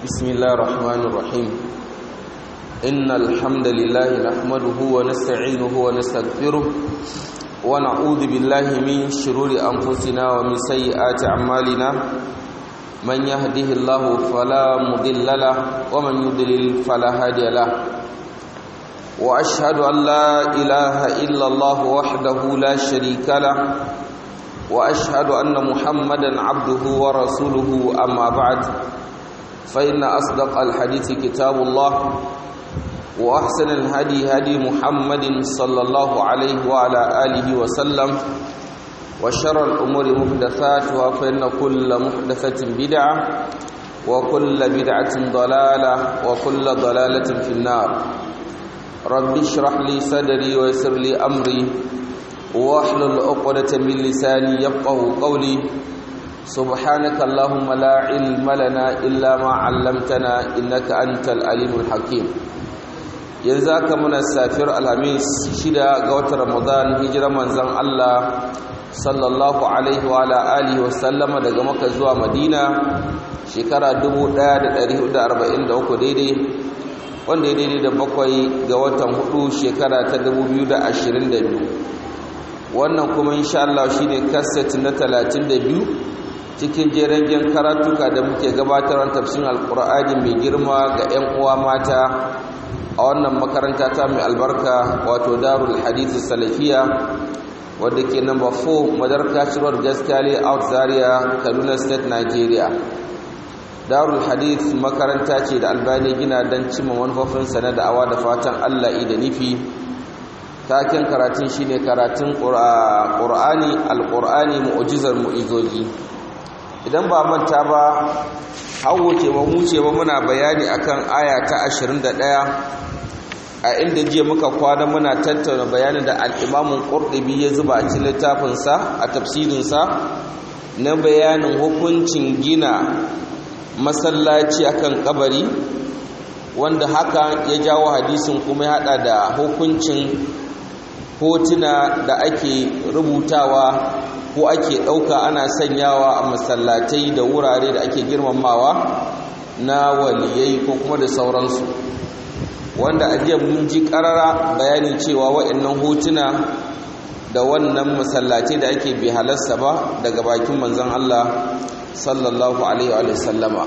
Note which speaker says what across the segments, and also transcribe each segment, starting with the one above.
Speaker 1: بسم الله الرحمن الرحيم إن الحمد لله نحمده ونستعينه ونستغفره ونعوذ بالله من شرور أنفسنا ومن سيئات أعمالنا من يهده الله فلا مضل له ومن يضلل فلا هادي له وأشهد أن لا إله إلا الله وحده لا شريك له وأشهد أن محمدا عبده ورسوله أما بعد فإن أصدق الحديث كتاب الله وأحسن الهدي هدي محمد صلى الله عليه وعلى آله وسلم وشر الأمور محدثاتها فإن كل محدثة بدعة وكل بدعة ضلالة وكل ضلالة في النار رب اشرح لي صدري ويسر لي أمري واحلل عقدة من لساني يفقه قولي سبحانك اللهم لا علم لنا إلا ما علمتنا إنك أنت العليم الحكيم yanzu aka muna safiyar alhamis shida ga watan ramadan hijirar manzon Allah sallallahu alaihi wa ala alihi wa sallama daga maka zuwa madina shekara 1443 daidai wanda ya daidai da bakwai ga watan hudu shekara ta 2022 wannan kuma insha Allah shine kaset na 32 cikin jerengen karatuka da muke gabatarwa tafsirin alqur'ani mai girma ga 'yan uwa mata a wannan makaranta ta mai albarka wato darul hadith salafiya wadda ke number 4 madarka road gaskali out zaria kaduna state nigeria darul hadith makaranta ce da albani gina don cimma manufofinsa na da'awa da fatan allah da nufi taken karatun shine karatun ƙur'ani alƙur'ani mu'ujizar mu'izoji idan ba manta ba hawo ce ba mu ce ba muna bayani akan aya ta 21 a inda jiya muka kwana muna tattauna bayanin da al-Imam Qurtubi ya zuba a cikin littafinsa a tafsirinsa na bayanin hukuncin gina masallaci akan kabari wanda haka ya jawo hadisin kuma ya hada da hukuncin hotuna da ake rubutawa ko ake ɗauka ana sanyawa a masallatai da wurare da ake girmamawa na waliyai ko kuma da sauransu wanda a jiya mun ji ƙarara bayani cewa waɗannan hotuna da wannan masallatai da ake bi halarsa ba daga bakin manzon Allah sallallahu alaihi wa sallama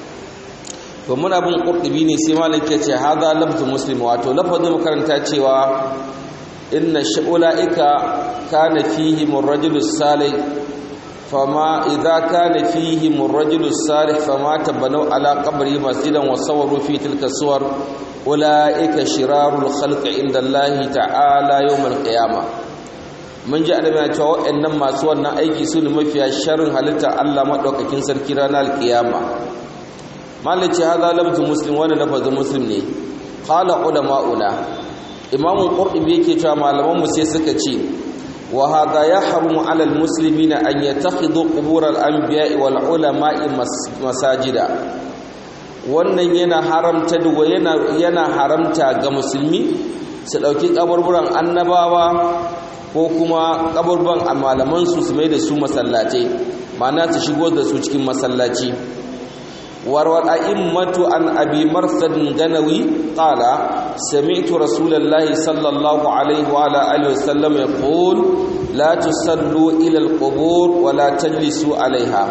Speaker 1: to muna bin qurtubi ne sai malik ya ce hadha lafzu muslim wato lafazin makaranta cewa inna sha'ula'ika kana fihim ar-rajulu salih fama idza kana fihim ar-rajulu salih fama tabanu ala qabri masjidan wa sawaru fi tilka suwar ula'ika shirarul khalqi inda Allah ta'ala yawm al-qiyamah mun ji annabi ya ce wa'annan masu wannan aiki su ne mafiya sharrin halitta Allah madaukakin sarki ranar al-qiyama malaci hadha lafzu muslim wa lafzu muslim ne qala ulama'una imamun ƙurɗubi yake cewa malamanmu sai suka ce wa hada ya haramu alal musulmi na an yi ta hido ƙuburar an biya wal ulama'i masajida wannan yana haramta duwa yana haramta ga musulmi su ɗauki ƙaburburan annabawa ko kuma ƙaburburan a malamansu su mai da su masallatai ma'ana su shigo da su cikin masallaci warwar a'immatu an abi marsadin ganawi qala sami'tu rasulallahi sallallahu alaihi wa ala alihi wasallam yaqul la tusallu ila alqubur wa la tajlisu alaiha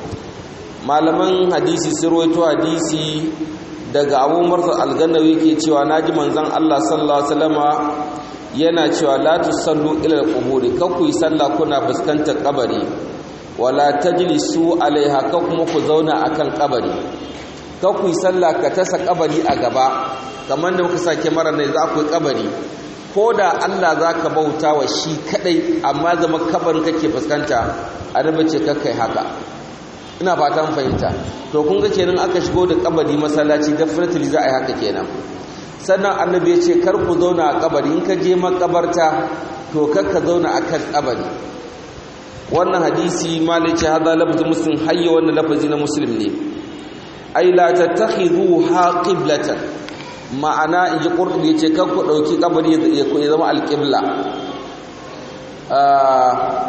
Speaker 1: malaman hadisi sirwaito hadisi daga abu marsad al-ganawi ke cewa naji manzon Allah sallallahu alaihi wasallama yana cewa la tusallu ila alqubur kakku yi sallah kuna fuskantar kabari wala tajlisu alaiha ka kuma ku zauna akan kabari ka ku yi sallah ka tasa kabari a gaba kamar da muka sake mara ne za ku yi kabari ko da Allah za ka bauta wa shi kadai amma zama kabarin kake fuskanta annabi ce kakkai haka ina fatan fahimta to kun ga kenan aka shigo da kabari masallaci definitely za a yi haka kenan sannan annabi ya ce kar ku zauna a kabari in ka je makabarta to kar ka zauna akan kabari wannan hadisi malice hada lafzu muslim hayya wannan lafazi na muslim ne ai la tattakhidhuha qiblatan ma'ana inji qurtubi yace kan ku dauki kabari ya zama alqibla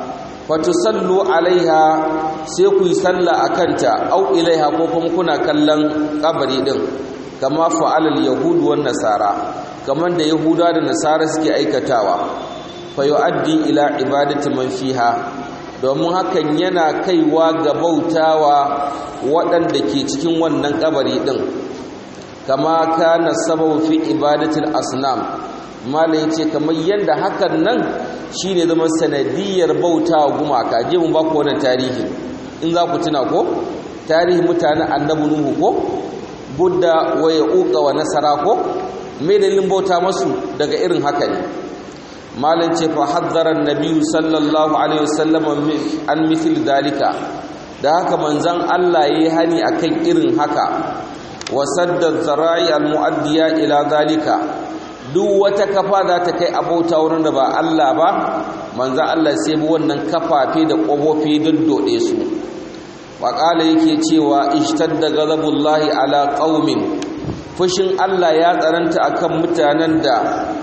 Speaker 1: fatusallu alaiha sai ku yi sallah akanta au ilaiha ko kuma kuna kallon kabari din kama fa'alal yahudu wan nasara kaman da yahuda da nasara suke aikatawa fa yu'addi ila ibadati man fiha domin hakan yana kaiwa ga bautawa waɗanda ke cikin wannan kabari din kama kana sababu fi ibadatil asnam malai yace kamar yanda hakan nan shine zama sanadiyar bautawa gumaka je mun ba ku wannan tarihi in za ku tuna ko tarihi mutanen annabi nuhu ko budda wa yauqa wa nasara ko me dalilin bauta masu daga irin haka ne malin ce fa haddara annabi sallallahu alaihi wasallam an mithl dalika da haka manzon Allah yayi hani akan irin haka wa sadda zara'i almuaddiya ila dalika duk wata kafa za ta kai abauta wurin da ba Allah ba manzon Allah sai bi wannan kafafe da kofofi dode su waƙala yake cewa ishtadda ghadabullahi ala qaumin fushin Allah ya tsaranta akan mutanen da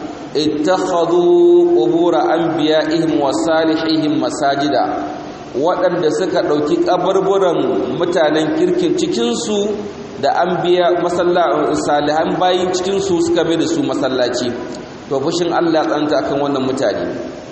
Speaker 1: ittakhadhu qubur anbiya'ihim wa salihihim masajida waɗanda suka ɗauki kaburburan mutanen kirkin cikin su da anbiya masalla salihan bayin cikin su suka mai da su masallaci to fushin Allah ya tsaranta akan wannan mutane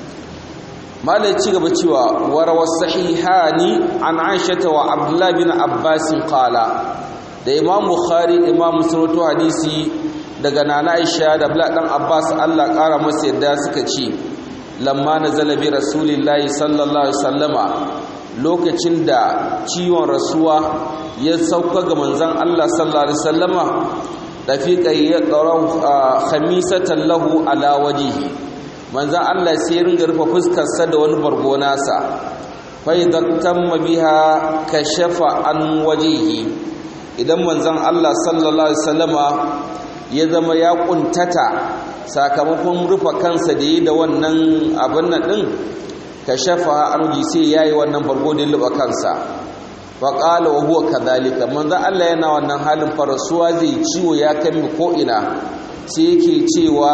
Speaker 1: malai ci gaba cewa warawa sahihani an aisha wa abdullahi bin abbas qala da imam bukhari imam muslim hadisi daga nana aisha da abdullahi dan abbas Allah kara masa yadda suka ce lamma nazala bi rasulillahi sallallahu alaihi wasallama lokacin da ciwon rasuwa ya sauka ga manzon Allah sallallahu alaihi wasallama dafiqa ya qarau khamisatan lahu ala wajhihi manzan Allah sai ringa rufe fuskarsa da wani bargo nasa faidattan biha kashafa an wajehi idan manzan Allah sallallahu alaihi wasallama ya zama ya kuntata sakamakon rufe kansa da yi da wannan abin nan din kashafa an waje sai yayi wannan bargo da luba kansa fa qala wa huwa kadhalika manzan Allah yana wannan halin farasuwa zai ciwo ya kai ko ina sai yake cewa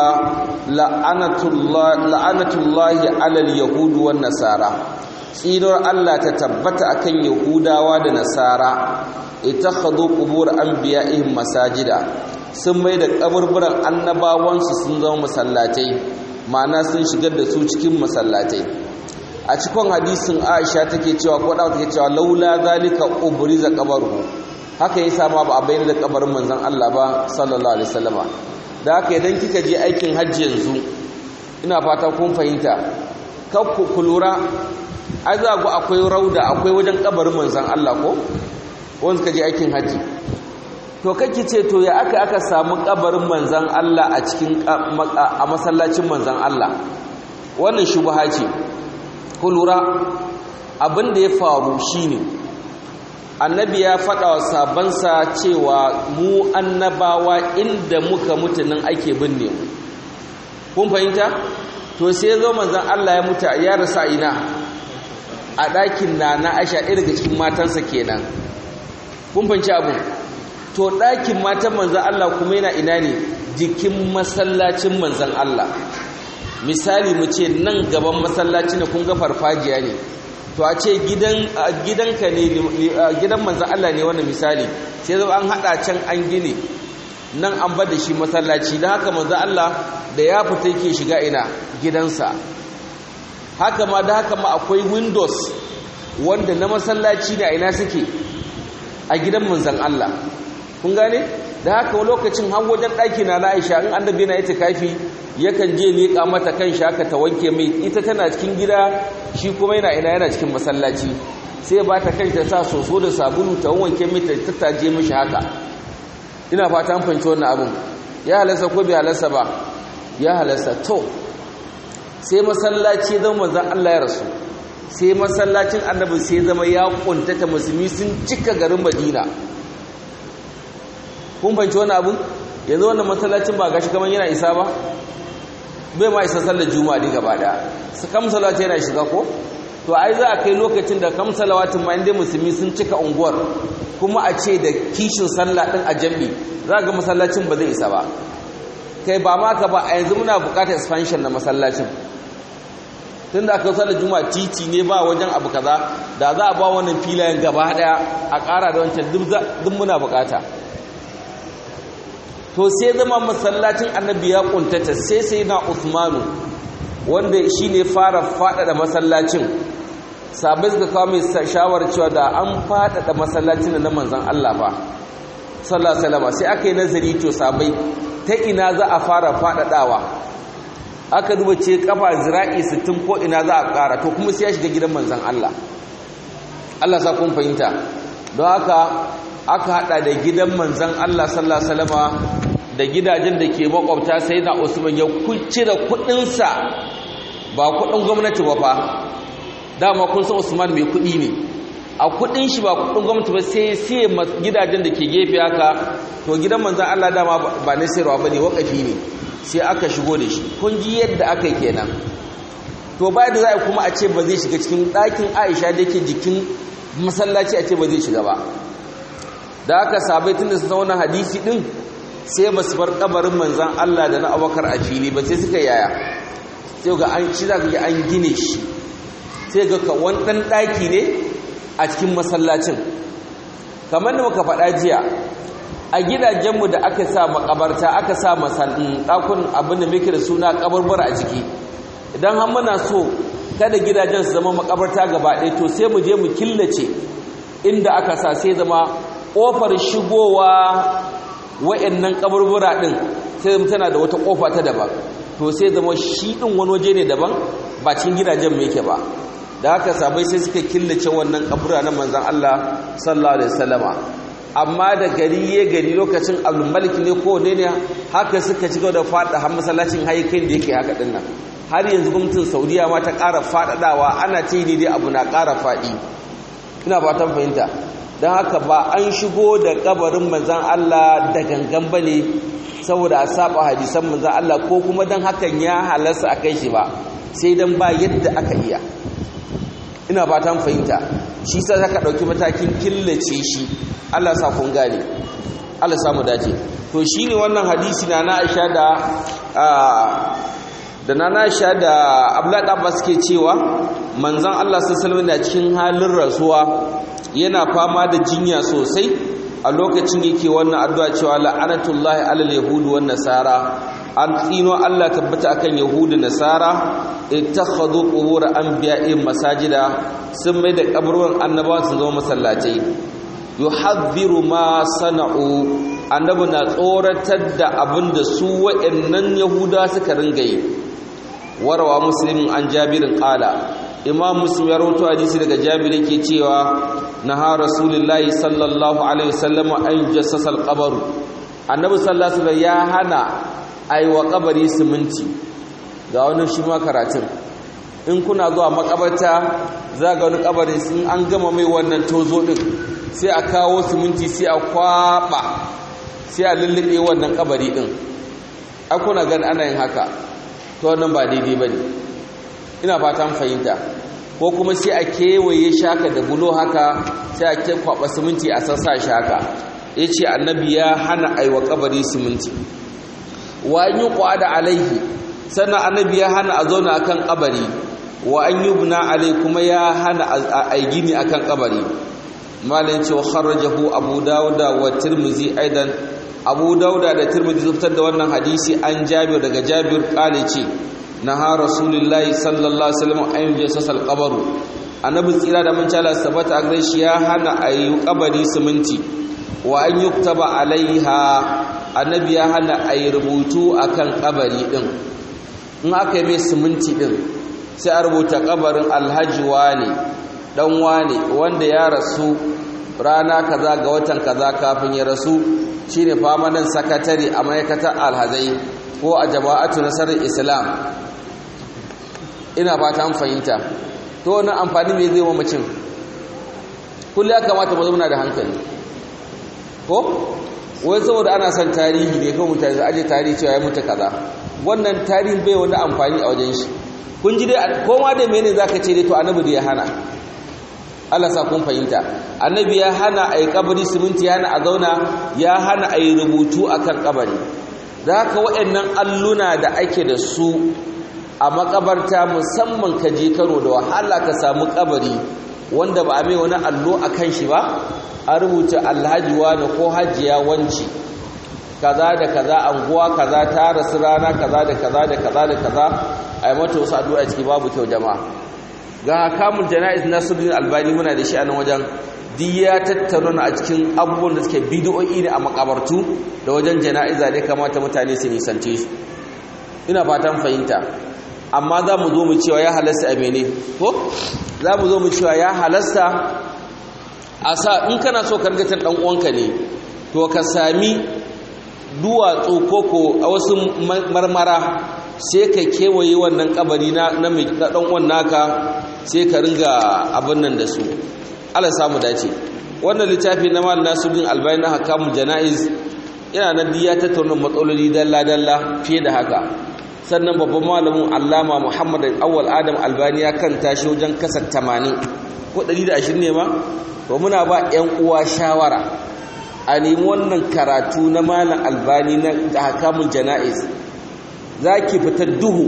Speaker 1: la'anatullahi alal yahudu wan nasara tsirar Allah ta tabbata akan yahudawa da nasara ittakhadhu qubur anbiya'ihim masajida sun mai da kaburburan annabawansu sun zama masallatai ma'ana sun shigar da su cikin masallatai a cikin hadisin Aisha take cewa ko da take cewa laula zalika ubriza qabruhu haka yasa ma ba a bayyana da kabarin manzon Allah ba sallallahu alaihi wasallama da haka idan kika je aikin hajji yanzu ina fata kun fahimta kakku ku lura ai za ku akwai rauda akwai wajen kabarin manzon Allah ko wanda suka je aikin hajji to kake ce to ya aka aka samu kabarin manzon Allah a cikin a masallacin manzon Allah wannan shubha ce ku lura abin da ya faru shine annabi ya faɗa wa sabansa cewa mu annabawa inda muka mutu nan ake binne mu kun fahimta to sai zo manzon Allah ya mutu ya rasa ina a ɗakin na na Aisha ɗaya daga cikin matansa kenan kun fahimci abu to ɗakin matan manzon Allah kuma yana ina ne jikin masallacin manzon Allah misali mu ce nan gaban masallaci ne kun ga farfajiya ne to a ce gidanka ne gidan manzan Allah ne wannan misali sai zo an hada can an gine nan an bar da shi masallaci don haka manzan Allah da ya fita yake shiga ina gidansa haka ma da haka ma akwai windows wanda na masallaci ne a ina suke a gidan manzan Allah kun gane da haka lokacin har wajen ɗaki na Aisha in annabi na ita kafi yakan je leƙa mata kan shi haka ta wanke mai ita tana cikin gida shi kuma yana ina yana cikin masallaci sai ba ta kai ta sa soso da sabulu ta wanke mai ta tattaje mishi haka ina fata an fahimci wannan abin ya halarsa ko bai halarsa ba ya halarsa to sai masallaci zama manzon Allah ya rasu sai masallacin annabi sai zama ya kuntata musulmi sun cika garin Madina kun fahimci wannan abin yanzu wannan masallacin ba gashi kamar yana isa ba bai ma isa sallar juma'a ne gaba daya su kam salawati yana shiga ko to ai za a kai lokacin da kam salawatin ma inda musulmi sun cika unguwar kuma a ce da kishin sallah din a jami za ga masallacin ba zai isa ba kai ba ma ka ba a yanzu muna bukatar expansion na masallacin tun da aka sallar juma'a titi ne ba wajen abu kaza da za a ba wannan filayen gaba daya a ƙara da wancan duk muna bukata to sai zama masallacin annabi ya kuntata sai sai na usmanu wanda shi ne fara faɗaɗa masallacin sabai suka kawo mai shawarar cewa da an faɗaɗa masallacin na manzan Allah fa sallallahu alaihi sai aka yi nazari to sabai ta ina za a fara faɗaɗawa aka duba ce kafa zira'i 60 ko ina za a ƙara to kuma sai ya shiga gidan manzan Allah Allah sa kun fahimta don haka aka hada da gidan manzan Allah sallallahu alaihi wasallama da gidajen da ke makwabta sai na Usman ya cire kudinsa ba kudin gwamnati ba fa dama kun san Usman mai kudi ne a kudin shi ba kudin gwamnati ba sai sai gidajen da ke gefe haka to gidan manzan Allah dama ba na sayarwa bane wakafi ne sai aka shigo da shi kun ji yadda aka yi kenan to bayan da za a kuma a ce ba zai shiga cikin ɗakin Aisha da ke jikin masallaci a ce ba zai shiga ba da aka sabai tun da su zauna hadisi din sai ba su bar kabarin manzan Allah da na abokar a fili ba sai suka yaya sai ga an shi za ka an gine shi sai ga kawan ɗan ɗaki ne a cikin masallacin kamar da muka faɗa jiya a gidajenmu da aka sa makabarta aka sa ɗakun abin da muke da suna kabarbar a jiki idan har muna so kada gidajen su zama makabarta gaba ɗaya to sai mu je mu killace inda aka sa sai zama ƙofar shigowa wa'annan kaburbura ɗin sai tana da wata ƙofa ta daban to sai zama shi ɗin wani waje ne daban ba cikin gidajen mai yake ba da haka sabai sai suka killace wannan kabura na manzan Allah sallallahu alaihi wasallama amma da gari ya gari lokacin abdulmalik ne ko ne ne haka suka ci da faɗa har masallacin haikin da yake haka ɗin nan har yanzu gwamnatin saudiya ma ta ƙara faɗaɗawa ana ce ne dai abu na ƙara faɗi ina fatan fahimta don haka ba an shigo da kabarin manzan Allah da gangan ba ne saboda a saba hadisan manzan Allah ko kuma don hakan ya halarsa a kai shi ba sai don ba yadda aka iya ina fatan fahimta shi sa ka ɗauki matakin killace shi Allah sa kun gane Allah samu dace to shi ne wannan hadisi na na aisha da da na Aisha da Abdullahi Abbas ke cewa manzon Allah sallallahu alaihi na cikin halin rasuwa yana fama da jinya sosai a lokacin yake wannan addu'a cewa la'anatullahi alal yahudi wan nasara an tsino Allah tabbata akan yahudi nasara ittakhadhu qubur anbiya'in masajida sun mai da kaburwan annabawa sun zama masallatai yuhadhiru ma sana'u annabi na tsoratar da abinda su wa'annan yahuda suka ringa yi warawa muslimin an jabirin qala imam muslim ya rawaito hadisi daga jabir yake cewa naha rasulullahi sallallahu alaihi wasallam an jassasa alqabr annabi sallallahu alaihi ya hana aiwa kabari siminti ga wani shi ma karatun in kuna zuwa makabarta za ga wani kabarin sun an gama mai wannan tozo din sai a kawo siminti sai a kwaba sai a lullube wannan kabari din akuna gan ana yin haka to wannan ba daidai bane ina fatan fahimta ko kuma sai a kewaye shaka da bulo haka sai a kwaba siminti a sassa shaka ya ce annabi ya hana aiwa kabari siminti wa an yi da alaihi sannan annabi ya hana a zauna akan kabari wa an yi buna alai kuma ya hana a gini akan kabari malin cewa kharrajahu abu dauda wa tirmizi aidan abu dauda da tirmizi zubtar da wannan hadisi an jabir daga jabir kale ce naha rasulullahi sallallahu alaihi wasallam an yajassa al-qabru annabi tsira da mun cala sabata gare shi ya hana ayi kabari siminti wa an yuktaba alaiha annabi ya hana ayi rubutu akan kabari din in aka yi mai siminti din sai a rubuta kabarin alhaji wane dan wane wanda ya rasu rana kaza ga watan kaza kafin ya rasu shine famanan sakatare a ma'aikatar alhazai ko a jama'atu nasarar islam ina ba ta fahimta to wani amfani mai zai mamacin kullum ya kamata mu zauna da hankali ko wai saboda ana son tarihi ne kan mutane aje tarihi cewa ya mutu kaza wannan tarihin bai wani amfani a wajen shi kun ji dai koma da mene zaka ce dai to annabi da ya hana Allah sa kun fahimta annabi ya hana a yi kabari siminti ya hana a zauna ya hana a yi rubutu akan kabari da haka waɗannan alluna da ake da su a makabarta musamman ka je karo da wahala ka samu kabari wanda ba a mai wani allo a kan shi ba a rubuta alhaji wani ko hajiya wanci kaza da kaza anguwa kaza ta rasu rana kaza da kaza da kaza da kaza a yi mata wasu addu'a ciki babu kyau jama'a ga kamun jana'iz nasiruddin albani muna da shi a nan wajen duk ya tattauna a cikin abubuwan da suke bidiyoyi ne a makabartu da wajen jana'iza ne kamata mutane su nisance shi ina fatan fahimta amma za mu zo mu cewa ya halasta a mene ko za mu zo mu cewa ya halasta a sa in kana so kargatar dan uwanka ne to ka sami duwatsu koko a wasu marmara sai ka kewaye wannan kabari na na dan uwan naka sai ka ringa abin nan da su Allah samu dace wannan littafi na mal nasuddin albani na hakamul janaiz yana nan diya tattauna matsaloli dalla dalla fiye da haka sannan babban malamin allama muhammad awwal adam albani ya kanta shi wajen kasar 80 ko 120 ne ma to muna ba ƴan uwa shawara a nemi wannan karatu na malam albani na hakamul janaiz zaki fitar duhu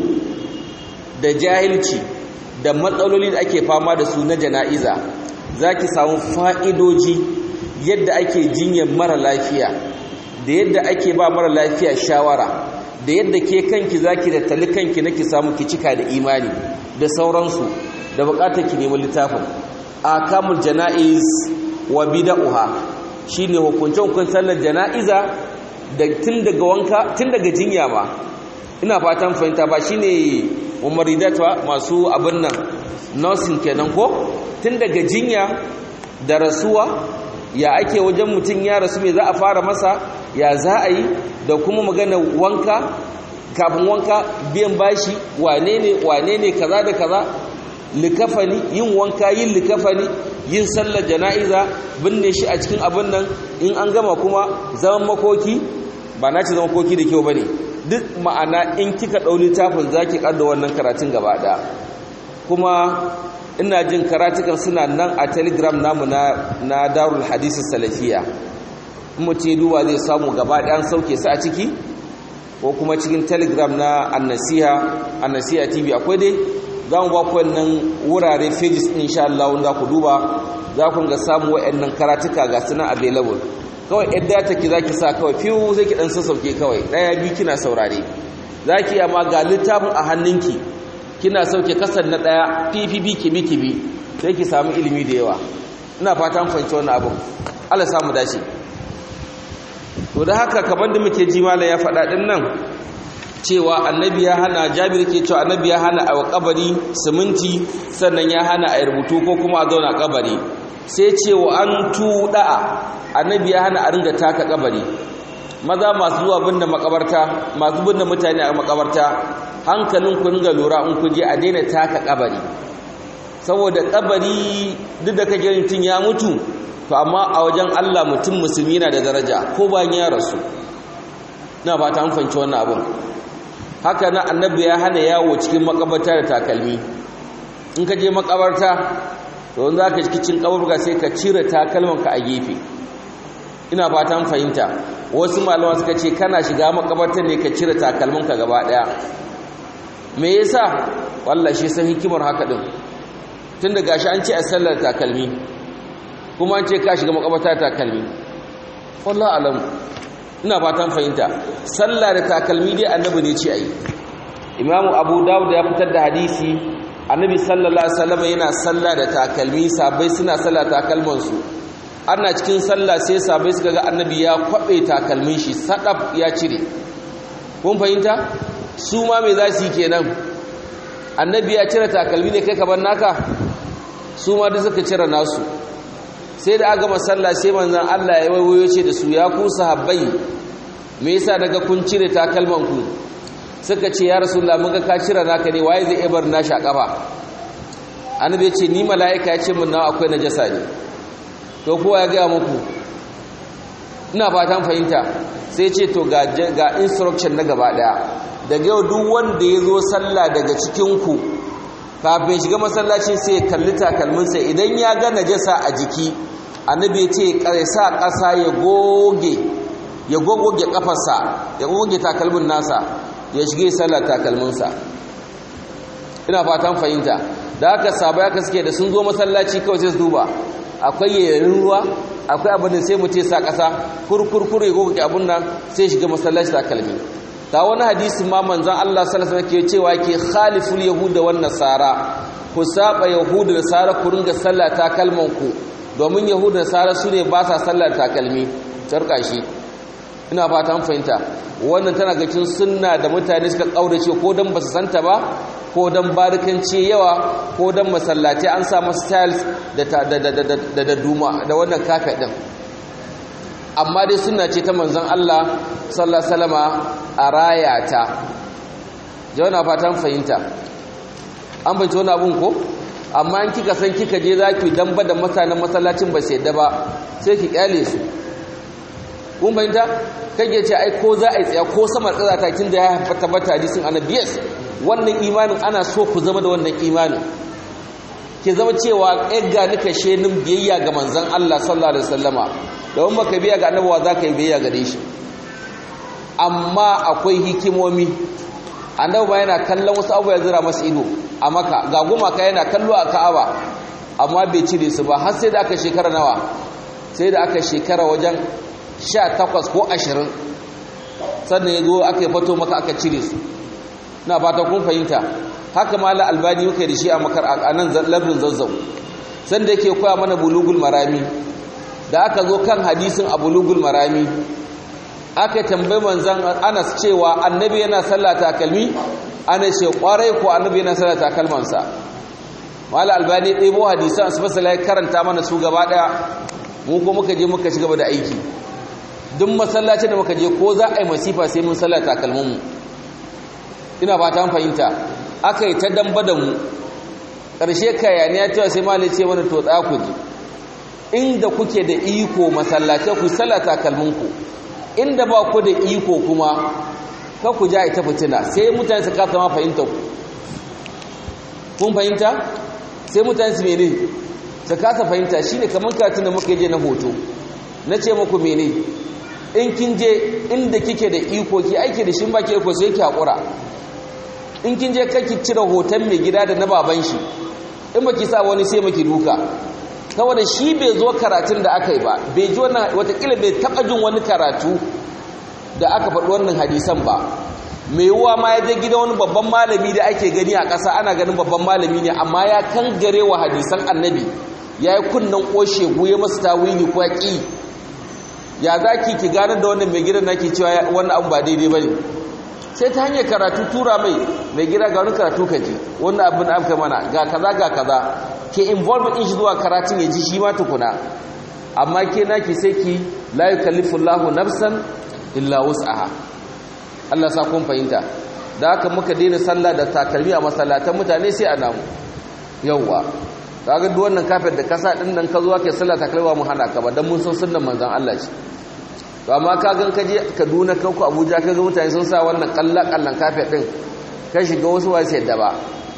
Speaker 1: da jahilci da matsaloli da ake fama da su na jana'iza za ki samu fa'idoji yadda ake jinyar mara lafiya da yadda ake ba mara lafiya shawara da yadda ke kanki za ki da tali kanki na ki samu ki cika da imani da sauransu da bukatar ki nemi littafin a kamun jana'iz wa bida'uha shi ne hukunce-hukuncen sallar jana'iza da tun daga wanka tun daga jinya ma ina fatan fahimta ba shi ne umaridatwa masu abin nan nursing kenan ko tun daga jinya da rasuwa ya ake wajen mutum ya rasu mai za a fara masa ya za a yi da kuma magana wanka kafin wanka biyan bashi wane ne wane ne kaza da kaza likafani yin wanka yin likafani yin sallar jana'iza binne shi a cikin abin nan in an gama kuma zaman makoki ba na ce zaman makoki da kyau ba ne duk ma'ana in kika ɗau littafin za ki ƙadda wannan karatun gaba ɗaya kuma ina jin karatukan suna nan a telegram namu na, na darul hadisi salafiya mutum duba zai samu gaba ɗayan sauke su a ciki ko kuma cikin telegram na annasiha annasiha tv akwai dai za mu ba ku wannan wurare pages ɗin insha Allah wanda ku duba za ku ga samu waɗannan karatuka ga suna available kawai yadda data ki za ki sa kawai fiye zai ki ɗan sassauke kawai ɗaya biyu kina saurare za ki amma ga littafin a hannunki kina sauke kasar na daya ppp kibi kibi sai ki samu ilimi da yawa ina fatan fahimci wannan abin Allah samu dace to da haka kaman da muke ji mallan ya faɗa din nan cewa annabi ya hana jabir ke cewa annabi ya hana a kabari siminti sannan ya hana a rubutu ko kuma a zauna kabari sai cewa an tuda'a annabi ya hana a ringa taka kabari maza masu zuwa binne makabarta masu binne mutane a makabarta hankalin ku ringa lura in ku je a daina taka kabari saboda kabari duk da kake mutum ya mutu to amma a wajen Allah mutum musulmi yana da daraja ko bayan ya rasu ina fata an fanci wannan abin haka na annabi ya hana yawo cikin makabarta da takalmi in ka je makabarta to wanda zaka cikin kaburga sai ka cire takalmanka a gefe ina fatan fahimta wasu malama suka ce kana shiga makabarta ne ka cire takalminka gaba daya me yasa wallahi shi san hikimar haka din tunda gashi an ce a sallar takalmi kuma an ce ka shiga makabarta takalmi wallahi alam ina fatan fahimta sallah da takalmi dai annabi ne ce ayi imamu abu dawud ya fitar da hadisi annabi sallallahu alaihi wasallam yana sallah da takalmi sabai suna sallah takalman su ana cikin sallah sai sabai suka ga annabi ya kwabe takalmin shi sadaf ya cire kun fahimta su ma me za su yi kenan annabi ya cire takalmi ne kai kaban naka su ma da suka cire nasu sai da aka masalla sai manzon Allah ya wayo ce da su ya ku sahabbai me yasa daga kun cire takalman ku suka ce ya rasulullah mun ga ka cire naka ne waye zai ibar nashi a kafa annabi ya ce ni mala'ika ya ce mun nawa akwai najasa ne to kowa ya ga muku ina fatan fahimta sai ce to ga ga instruction na gaba daya daga yau duk wanda ya zo sallah daga cikin ku kafin shiga masallacin sai ya kalli takalminsa idan ya ga najasa a jiki annabi ya ce sa ƙasa ya goge ya gogoge kafarsa ya goge takalmin nasa ya shige sallar takalminsa ina fatan fahimta da haka sabai aka suke da sun zo masallaci kawai sai su duba akwai yayin ruwa akwai abin da sai mu ce sa ƙasa kurkurkur ya goge abin nan sai shiga masallaci da kalmi ta wani hadisi ma manzon Allah sallallahu alaihi ke cewa ke khaliful yahuda wan nasara ku saba yahuda da nasara ku ringa sallah ta kalman ku domin yahuda da nasara su ne ba sa sallar takalmi tarka shi ina fata an fahimta wannan tana ga cikin sunna da mutane suka kaurace ko dan ba su santa ba ko dan barikance yawa ko dan masallaci an sa masa styles da da da da da duma da wannan kafet din amma dai sunna ce ta manzon Allah sallallahu alaihi wasallama a rayata jawana fatan fahimta an bace wani abun ko amma in kika san kika je zaki damba da mutanen masallacin ba sai da ba sai ki kyale su kun fahimta kage ce ai ko za a yi tsaya ko sama tsara ta kin da ya tabbata hadisin annabi yes wannan imanin ana so ku zama da wannan imanin ke zama cewa ga nika shenin biyayya ga manzon Allah sallallahu alaihi wasallama don baka biya ga annabawa za ka yi biyayya gare shi amma akwai hikimomi annabi ba yana kallon wasu abu ya zira masa ido a maka ga gumaka yana kallo a ka'aba amma bai cire su ba har sai da aka shekara nawa sai da aka shekara wajen sha takwas ko ashirin sannan ya zo aka yi fato maka aka cire su na fata kun fahimta haka ma albani muka da shi a makar a nan lardin zazzau sanda yake koya mana bulugul marami da aka zo kan hadisin a bulugul marami aka tambayi manzan anas cewa annabi yana sallah takalmi ana ce kwarai ko annabi yana sallah takalmansa mala albani ɗebo hadisan su fasala ya karanta mana su gaba ɗaya mu ko muka je muka ci gaba da aiki duk masallacin da muka je ko za a yi masifa sai mun sallah takalminmu ina ba ta fahimta aka yi ta damba da mu ƙarshe kayaniya cewa sai malai ce mana to tsaya ku ji inda kuke da iko masallatai ku sallah takalminku inda ba ku da iko kuma ka ku ja ita fitina sai mutane su kasa ma fahimta ku kun fahimta sai mutane su mene su kasa fahimta shine kamar katin da muka je na hoto na ce muku mene in kin je inda kike da iko ki aiki da shin baki iko sai ki hakura in kin je kake cire hoton mai gida da na baban shi in baki sa wani sai maki duka saboda shi bai zo karatun da aka yi ba bai ji wannan watakila bai taɓa jin wani karatu da aka faɗi wannan hadisan ba mai yiwuwa ma ya je gida wani babban malami da ake gani a ƙasa ana ganin babban malami ne amma ya kan gare wa hadisan annabi ya yi kunnen ƙoshe goye masu tawili ko ya ƙi ya za ki ki gane da wannan mai gidan nake cewa wannan abu ba daidai ba ne sai ta hanyar karatu tura mai mai gida ga wani karatu ka ji wannan abin aka mana ga kaza ga kaza ke involve in shi zuwa karatun ya ji shi ma tukuna amma ke naki sai ki la yukallifu Allahu nafsan illa wus'aha Allah sa kun fahimta da haka muka daina sallah da takalmi a masallatan mutane sai a namu yawwa kaga duk wannan kafir da kasa din nan ka zo kai sallah takalma mu hana ka ba dan mun san sunnan manzon Allah ce to amma ka gan ka je Kaduna ka ku Abuja ka ga mutane sun sa wannan kallan kallan kafir din ka shiga wasu wai sai da ba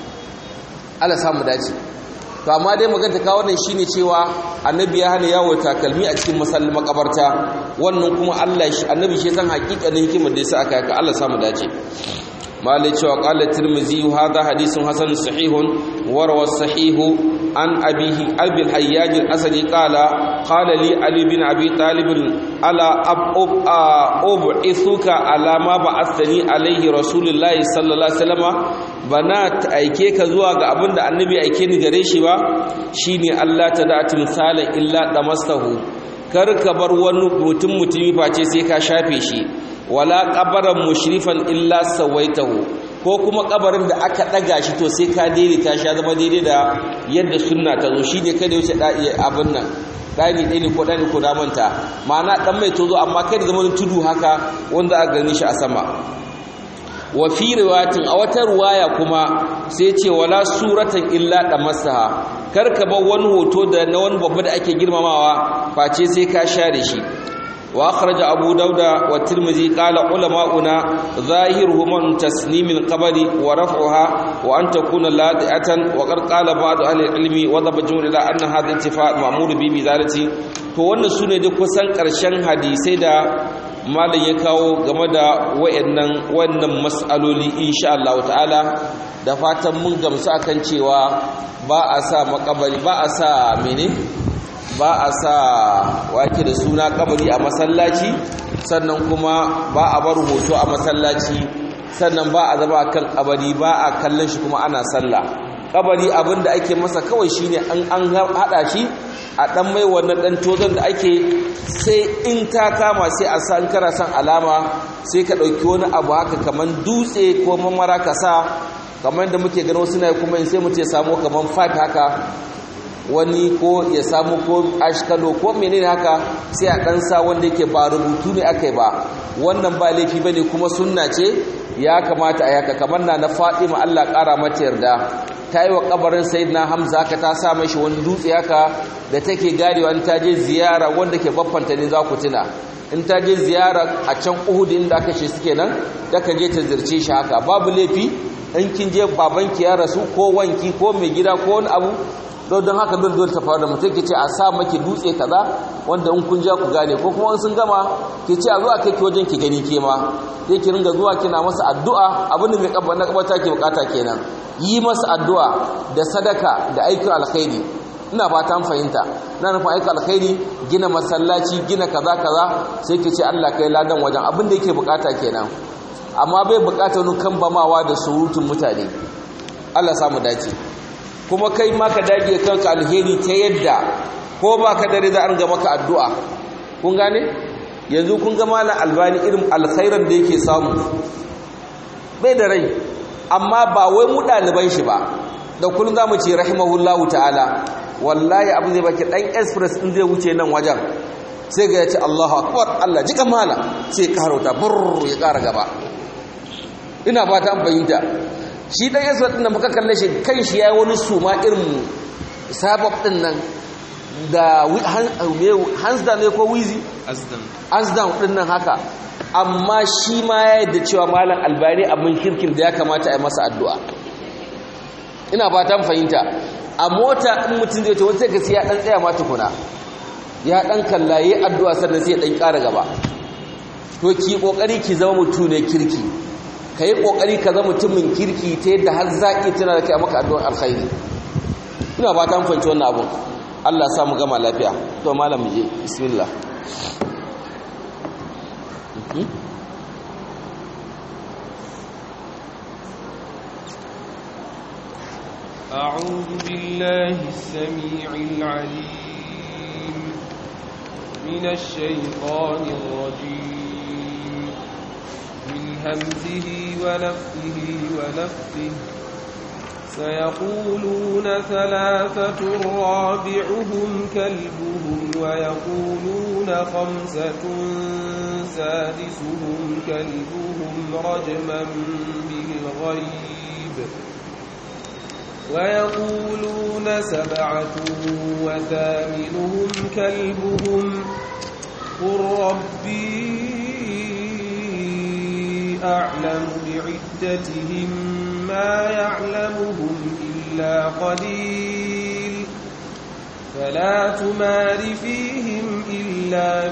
Speaker 1: Allah samu dace to amma dai magana ta wannan shine cewa annabi ya hana yawo takalmi a cikin masallin makabarta wannan kuma Allah shi annabi shi san hakikanin hikimar da yasa aka yaka Allah samu dace malai cewa qala tirmizi hadha hadithun hasan sahihun wa rawa sahihu an abihi abi al-hayyaj al-asadi qala qala li ali bin abi talib ala abub ub'ithuka ala ma ba'athani alayhi rasulullahi sallallahu alaihi wasallam bana ta aike ka zuwa ga abin da annabi aike ni gare shi ba shine Allah ta da timsalan illa damastahu kar ka bar wani mutum mutumi face sai ka shafe shi wala qabaran mushrifan illa sawaitahu ko kuma kabarin da aka daga shi to sai ka daidaita shi zama daidai da yadda sunna ta zo shine kada wuce da abin nan dani ɗaya ne ko ɗani ko damanta ma'ana ɗan mai tozo amma kai da zama tudu haka wanda aka gani shi a sama wa fi riwayatin a wata ruwaya kuma sai ce wala suratan illa damassaha karka bar wani hoto da na wani babba da ake girmamawa face sai ka share shi wa akhraja abu dauda wa tirmidhi qala ulama'una zahiruhu man tasnimil qabri wa raf'uha wa an takuna ladi'atan wa qad qala ba'd ahli ilmi wa dhaba jumhur ila anna hadha intifa' ma'mur bi bizarati to wannan sune duk kusan karshen hadisai da malam ya kawo game da wayannan wannan mas'aloli insha Allah ta'ala da fatan mun gamsu akan cewa ba a sa makabari ba a sa mene ba a sa wake da suna kabari a masallaci sannan kuma ba a bar hoto a masallaci sannan ba a zama kan kabari ba a kallon shi kuma ana sallah kabari abinda ake masa kawai shine an an hada shi a dan mai wannan dan tozon da ake sai in ta kama sai a san kara san alama sai ka dauki wani abu haka kaman dutse ko mamara ka sa kamar da muke gano suna kuma sai mu ce samu kaman fat haka wani ko ya samu ko ashkalo ko menene haka sai a dan sa wanda yake ba rubutu ne akai ba wannan ba laifi bane kuma sunna ce ya kamata a yaka kamar na na Fatima Allah kara mata yarda ta yi wa kabarin sayyidina Hamza haka ta sa mashi wani dutse haka da take garewa in ta je ziyara wanda ke baffanta ne za ku tuna in ta je ziyara a can Uhud inda aka ce suke nan ta je ta zirce shi haka babu laifi in kin je babanki ya rasu ko wanki ko mai gida ko wani abu don don haka don don ta faru da mutum ke ce a sa maki dutse kaza wanda in kun ja ku gane ko kuma sun gama ke ce a zuwa kai ki wajen ki gani ke ma sai ki ringa zuwa kina masa addu'a abin da mai kabba na kabata ke bukata kenan yi masa addu'a da sadaka da aikin alkhairi ina fata an fahimta na nufin aikin alkhairi gina masallaci gina kaza kaza sai ki ce Allah kai ladan wajen abin da yake bukata kenan amma bai bukata wani kan bamawa da surutun mutane Allah samu dace kuma kai ma ka dage kanka alheri ta yadda ko ba ka dare za a ringa maka addu'a kun gane yanzu kun ga malam albani irin alkhairan da yake samu bai da rai amma ba wai mu ɗaliban shi ba da kullum za mu ce rahimahullahu ta'ala wallahi abu zai baki ɗan express ɗin zai wuce nan wajen sai ga ya ce allahu akbar allah jika mala sai ya ƙara burr ya ƙara gaba ina fata an fahimta shi dan yasa din da muka kalle shi kan shi yayi wani suma irin sabab din nan da hands down ne ko wizi hands down din nan haka amma shi ma ya yadda cewa malam albani abin kirkin da ya kamata a yi masa addu'a ina fatan fahimta a mota in mutum zai ce wani sai ka sai ya dan tsaya ma tukuna ya dan kallaye addu'a sannan sai ya dan ƙara gaba to ki kokari ki zama mutum ne kirki ka yi ƙoƙari ka zama mutumin kirki ta yadda har zaƙi tana da kai a maka addu'ar alkhairi ina ba ta fanci wannan abun Allah samu gama lafiya to malam je bismillah
Speaker 2: أعوذ بالله السميع العليم من الشيطان الرجيم من همزه ونفثه ونفثه سيقولون ثلاثة رابعهم كلبهم ويقولون خمسة سادسهم كلبهم رجما بالغيب ويقولون سبعة وثامنهم كلبهم قل ربي أعلم بعدتهم ما يعلمهم إلا قليل فلا تمار فيهم إلا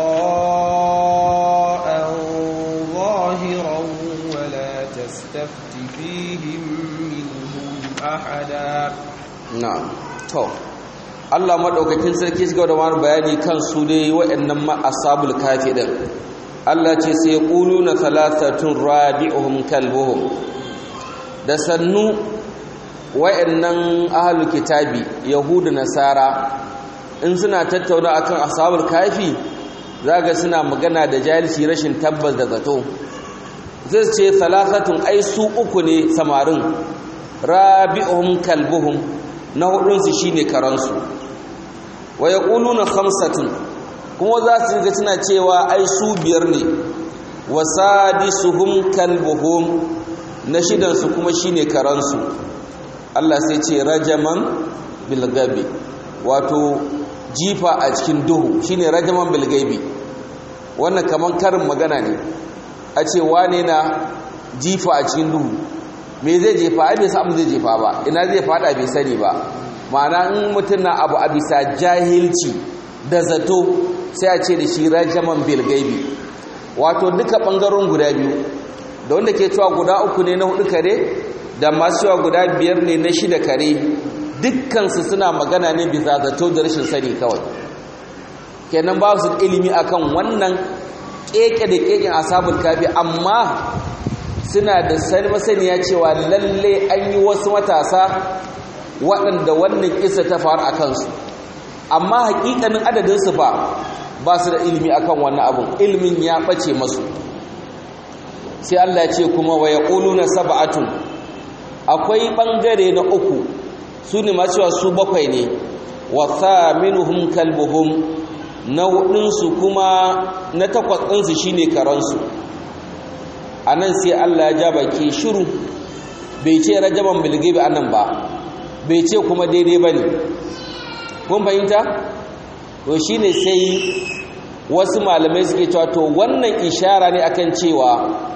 Speaker 2: مراء ظاهرا ولا تستفت فيهم منهم أحدا
Speaker 1: na'am to Allah madaukakin sarki shiga da wani bayani kan su dai waɗannan ma ashabul kafi din Allah ce sai quluna thalathatun rabi'uhum kalbuhum da sannu waɗannan ahlul kitabi yahudu nasara in suna tattauna akan ashabul kafi zaga suna magana da jahilci rashin tabbas da zato zai ce thalathatun ai su uku ne samarin rabi'uhum kalbuhum na hudunsu shine karansu wa yaquluna khamsatun kuma za su ga suna cewa ai su biyar ne wa sadisuhum kalbuhum na shidansu kuma shine karansu Allah sai ce rajaman bil gabi wato jifa a cikin duhu shine rajaman bil gaibi wannan kaman karin magana ne a ce wane na jifa a cikin duhu me zai jefa ai bai san zai jefa ba ina zai fada bai sani ba ma'ana in mutum na abu a bisa jahilci da zato sai a ce da shi rajaman bil gaibi wato duka ɓangaren guda biyu da wanda ke cewa guda uku ne na hudu kare da masu cewa guda biyar ne na shida kare dukkansu suna magana ne bisa zato da rashin sani kawai kenan ba su ilimi akan wannan keke da keken asabul kafi amma suna da sani masaniya cewa lalle an yi wasu matasa waɗanda wannan kisa ta faru a kansu amma hakikanin adadinsu ba ba su da ilimi akan wannan abun ilimin ya ɓace masu sai Allah ya ce kuma wa yaquluna sab'atun akwai bangare na uku su ne masu cewa su bakwai ne wa thaminuhum kalbuhum na hudunsu kuma na takwas ɗinsu shine karansu anan sai Allah ya ja baki shiru bai ce rajaban bilgibi anan ba bai ce kuma daidai bane kun fahimta to shine sai wasu malamai suke cewa to wannan ishara ne akan cewa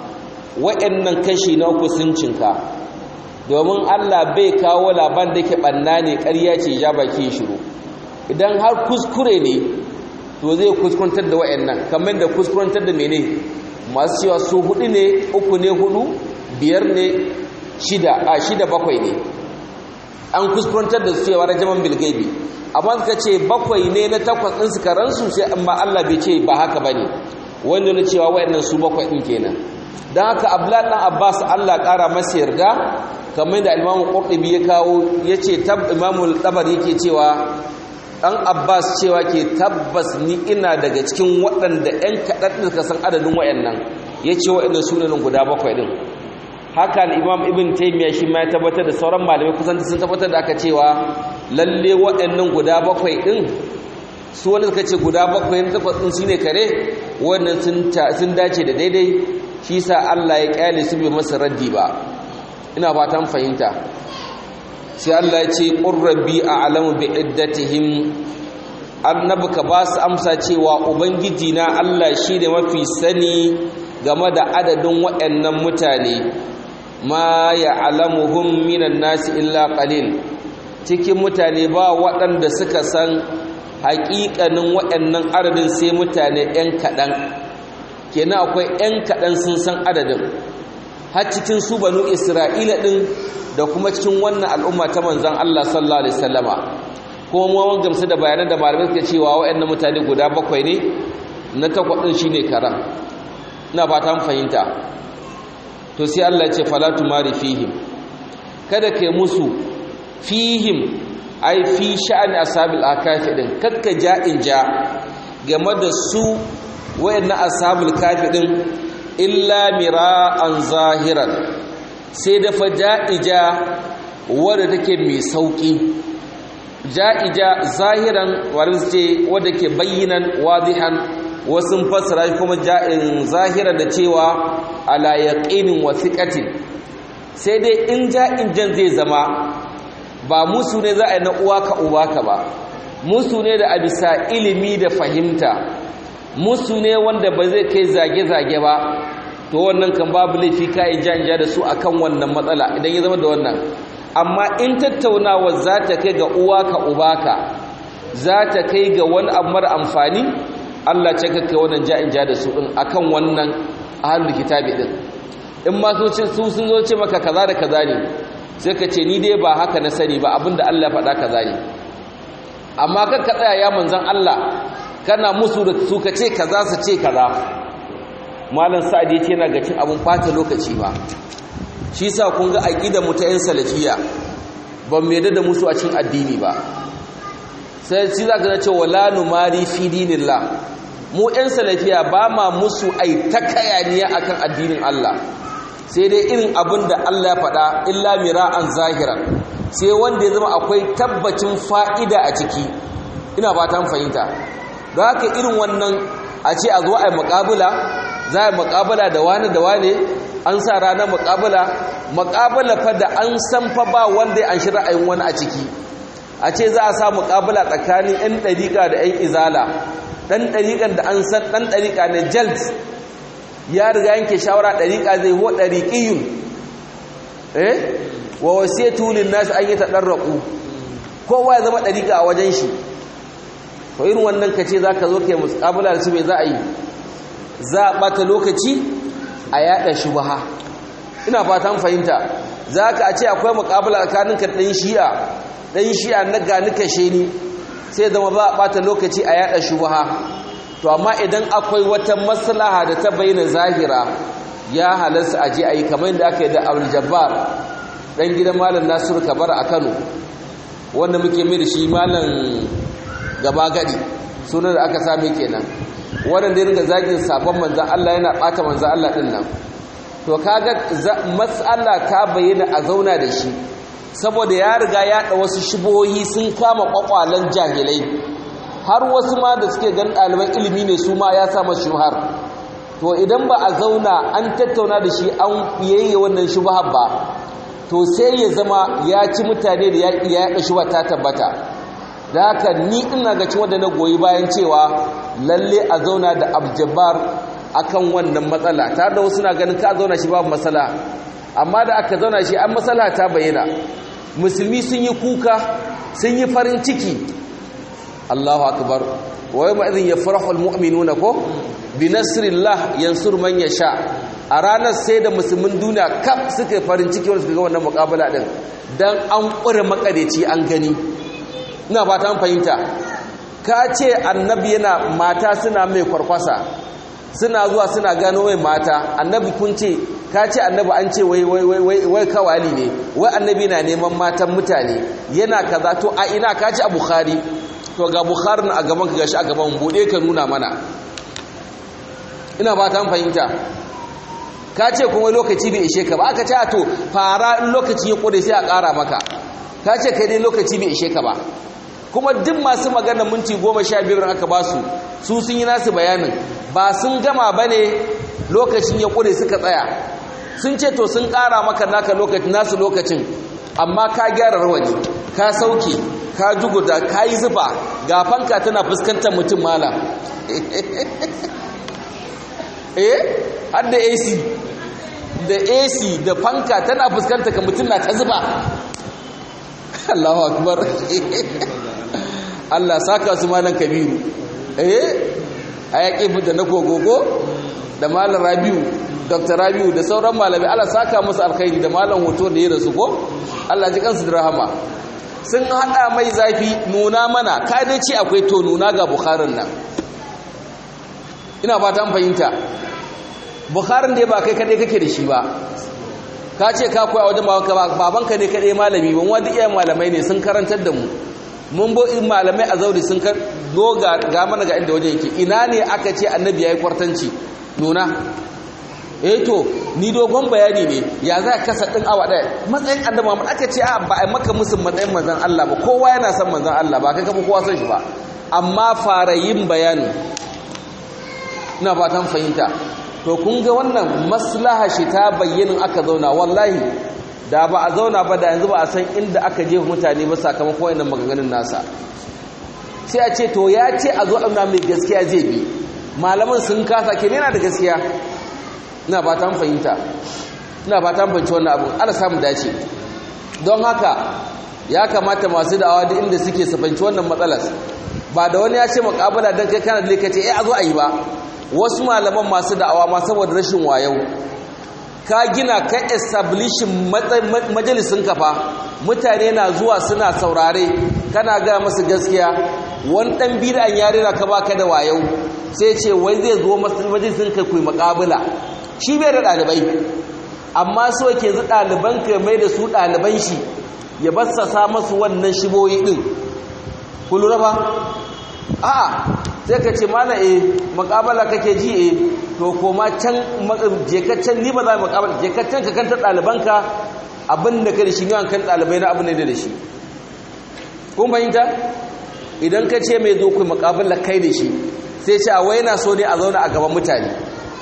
Speaker 1: waɗannan kashi na uku sun cinka domin Allah bai kawo laban da ke ɓanna ne ƙarya ce ja baki shiru idan har kuskure ne to zai kuskurantar da waɗannan kamar da kuskurantar da mene masu cewa su hudu ne uku ne hudu biyar ne shida a shida bakwai ne an kuskurantar da su cewa rajaman bilgaibi amma suka ce bakwai ne na takwas ɗin su karansu sai amma Allah bai ce ba haka ba ne wanda na cewa waɗannan su bakwai ɗin kenan don haka abdullahi ɗan abbas allah ƙara masa yarda kamar da imamu ƙurɗubi ya kawo ya ce imamu ɗabar yake cewa ɗan abbas cewa ke tabbas ni ina daga cikin waɗanda 'yan kaɗan da san adadin waɗannan ya ce waɗannan sunanin guda bakwai ɗin haka imam ibn taimiyya shi ma ya tabbatar da sauran malamai kusan sun tabbatar da aka cewa lalle waɗannan guda bakwai ɗin su wanda suka ce guda bakwai na takwas ɗin shine kare wannan sun dace da daidai shi sa Allah ya kyale su bai masa raddi ba ina fatan fahimta sai Allah ya ce qurrabi a'lamu bi iddatihim annabi ka ba su amsa cewa ubangiji na Allah shi da mafi sani game da adadin waɗannan mutane ma ya'lamuhum minan nasi illa qalil cikin mutane ba waɗanda suka san haƙiƙanin waɗannan adadin sai mutane 'yan kaɗan kenan akwai 'yan kaɗan sun san adadin har cikin su banu isra'ila ɗin da kuma cikin wannan al'umma ta manzan Allah sallallahu alaihi wasallama kuma mu mun gamsu da bayanan da malamai suka cewa waɗannan mutane guda bakwai ne na takwas ɗin shine karam ina fata mun fahimta to sai Allah ya ce fala tumari fihim kada kai musu fihim ai fi sha'ani ashabil akafi din kakka ja'in ja game da su wayannan ashabul kafi din illa mira'an zahiran sai da fa ja'ija wadda take mai sauki ja'ija zahiran wadda ce wadda ke bayyinan wadihan wasu fassara kuma ja'in zahiran da cewa ala yaqinin wa thiqatin sai dai in ja'in jan zai zama ba musu ne za a yi na uwa ka uba ka ba musu ne da a bisa ilimi da fahimta musu ne wanda ba zai kai zage-zage ba to wannan kan babu laifi ka yi janja da su akan wannan matsala idan ya zama da wannan amma in tattaunawa za ta kai ga uwa ka uba ka za ta kai ga wani abu mara amfani Allah ce ka kai wannan ja'in ja da su din akan wannan ahlul kitabi din in ma su sun zo ce maka kaza da kaza ne sai ka ce ni dai ba haka na sani ba abinda Allah faɗa kaza ne amma kan ka tsaya ya manzan Allah kana musu da su ka ce kaza su ce kaza malam sa'ad yace yana ga cin abun fata lokaci ba shi yasa kun ga aqidar mu ta yan salafiya ban mai da musu a cikin addini ba sai shi zaka ga cewa la numari fi dinillah mu yan salafiya ba ma musu ai takayaniya akan addinin Allah sai dai irin abin da Allah ya faɗa illa mira'an zahiran sai wanda ya zama akwai tabbacin fa'ida a ciki ina ba ta fahimta don haka irin wannan a ce a zo a yi muƙabula za a yi muƙabula da wani da wani an sa ranar muƙabula muƙabula fa da an san fa ba wanda an shi ra'ayin wani a ciki a ce za a sa muƙabula tsakanin 'yan ɗariƙa da 'yan izala ɗan ɗariƙan da an san ɗan ɗariƙa ne jalt ya riga yanke shawara ɗariƙa zai huwa ɗariƙiyun eh wa wasiyatu lin nas an yatadarraqu kowa ya zama ɗariƙa a wajen shi to irin wannan kace zaka zo kai muqabala da su me za a yi za a ɓata lokaci a yaɗa shubaha ina fatan fahimta za ka a ce akwai muƙabala tsakaninka ɗan shi'a ɗan shi'a na gani kashe ni sai zama za a ɓata lokaci a yaɗa shubaha to amma idan akwai wata maslaha da ta bayyana zahira ya halarsa a je a yi kamar da aka yi da abul jabbar ɗan gidan malam nasiru kabar a kano wanda muke mai da shi malam gaba gadi sunan da aka same kenan wannan da ringa zagin sabon manzan Allah yana bata manzan Allah din nan to kaga matsala ta bayyana a zauna da shi saboda ya riga ya da wasu shibohi sun kama kwakwalan jahilai har wasu ma da suke gan ɗaliban ilimi ne su ma ya sa masu shubhar to idan ba a zauna an tattauna da shi an yayye wannan shubhar ba to sai ya zama ya ci mutane da ya yaɗa shubhar ta tabbata da haka ni ina ga cewa da na goyi bayan cewa lalle a zauna da abjabar akan wannan matsala tare da wasu na ganin ka zauna shi babu matsala amma da aka zauna shi an matsala ta bayyana musulmi sun yi kuka sun yi farin ciki Allahu akbar wa yawma idhin yafrahu almu'minuna ko bi nasrillah yansur man yasha a ranar sai da musulmin duniya kaf suka farin ciki wanda suka ga wannan muƙabala din dan an ƙure makareci an gani ina ba ta fahimta ka ce annabi yana mata suna mai kwarkwasa suna zuwa suna gano mai mata annabi kun ce ka ce annabi an ce wai wai wai wai kawali ne wai annabi na neman matan mutane yana kaza to a ina ka ce a bukhari to ga bukhari a gaban ka gashi a gaban bude ka nuna mana ina ba ta fahimta ka ce kuma lokaci bai ishe ka ba aka ce a to fara in lokaci ya kure sai a ƙara maka ka ce kai dai lokaci bai ishe ka ba kuma duk masu magana minti goma sha biyar aka ba su su sun yi nasu bayanin ba sun gama ba ne lokacin ya ƙure suka tsaya sun ce to sun ƙara maka naka lokacin nasu lokacin amma ka gyara rawani ka sauke ka juguda ka yi zufa ga fanka tana fuskantar mutum mala eh har da ac da ac da fanka tana fuskantar ka mutum na ta zuba Allahu akbar Allah saka su malan kabiru eh ayaki da na gogogo da malan rabiu dr rabiu da sauran malami Allah saka musu alkhairi da malan hoto da ya rasu ko Allah ji kansu da rahama sun hada mai zafi nuna mana ka dai ce akwai to nuna ga bukharin nan ina ba ta fahimta bukharin dai ba kai kadai kake da shi ba ka ce ka koya wajen babanka babanka ne kadai malami ban wani iyayen malamai ne sun karantar da mu mun bo in malamai a zauri sun kar doga ga mana ga inda wajen yake ina ne aka ce annabi yayi kwartanci nuna eh to ni dogon bayani ne ya za ka kasa din awa daya matsayin annabi Muhammad aka ce a ba ai maka musu matsayin manzon Allah ba kowa yana son manzon Allah ba kai kafa kowa son shi ba amma fara yin bayani ina fatan fahimta to kun ga wannan maslaha shi ta bayyana aka zauna wallahi da ba a zauna ba da yanzu ba a san inda aka jefa mutane ba sakamakon wannan maganganun nasa sai a ce to ya ce a zo amna mai gaskiya zai bi malaman sun kasa ke yana da gaskiya ina ba ta fahimta ina ba ta fahimci wannan abu ana samu dace don haka ya kamata masu da'awa duk inda suke su fahimci wannan matsalar ba da wani ya ce makabala don kai kana da likace eh a zo a yi ba wasu malaman masu da'awa ma saboda rashin wayau ka gina ka establishin majalisun kafa mutane na zuwa suna saurare kana ga masu gaskiya wani dan bid'an yare na ka baka da wayau sai ce wai zai zo majalisun ka kuyi makabula shi bai da dalibai amma so yake zu daliban ka mai da su daliban shi ya bassasa masu wannan shiboyi din ku lura ba a'a sai ka ce mana eh makabala kake ji eh to koma can jekaccen ni ba za mu makabala jekaccen ka kanta ɗalibanka abin da ka da shi ne kan ɗalibai na abin da da shi kun fahimta idan ka ce mai zo ku makabala kai da shi sai ce a wai na so ne a zauna a gaban mutane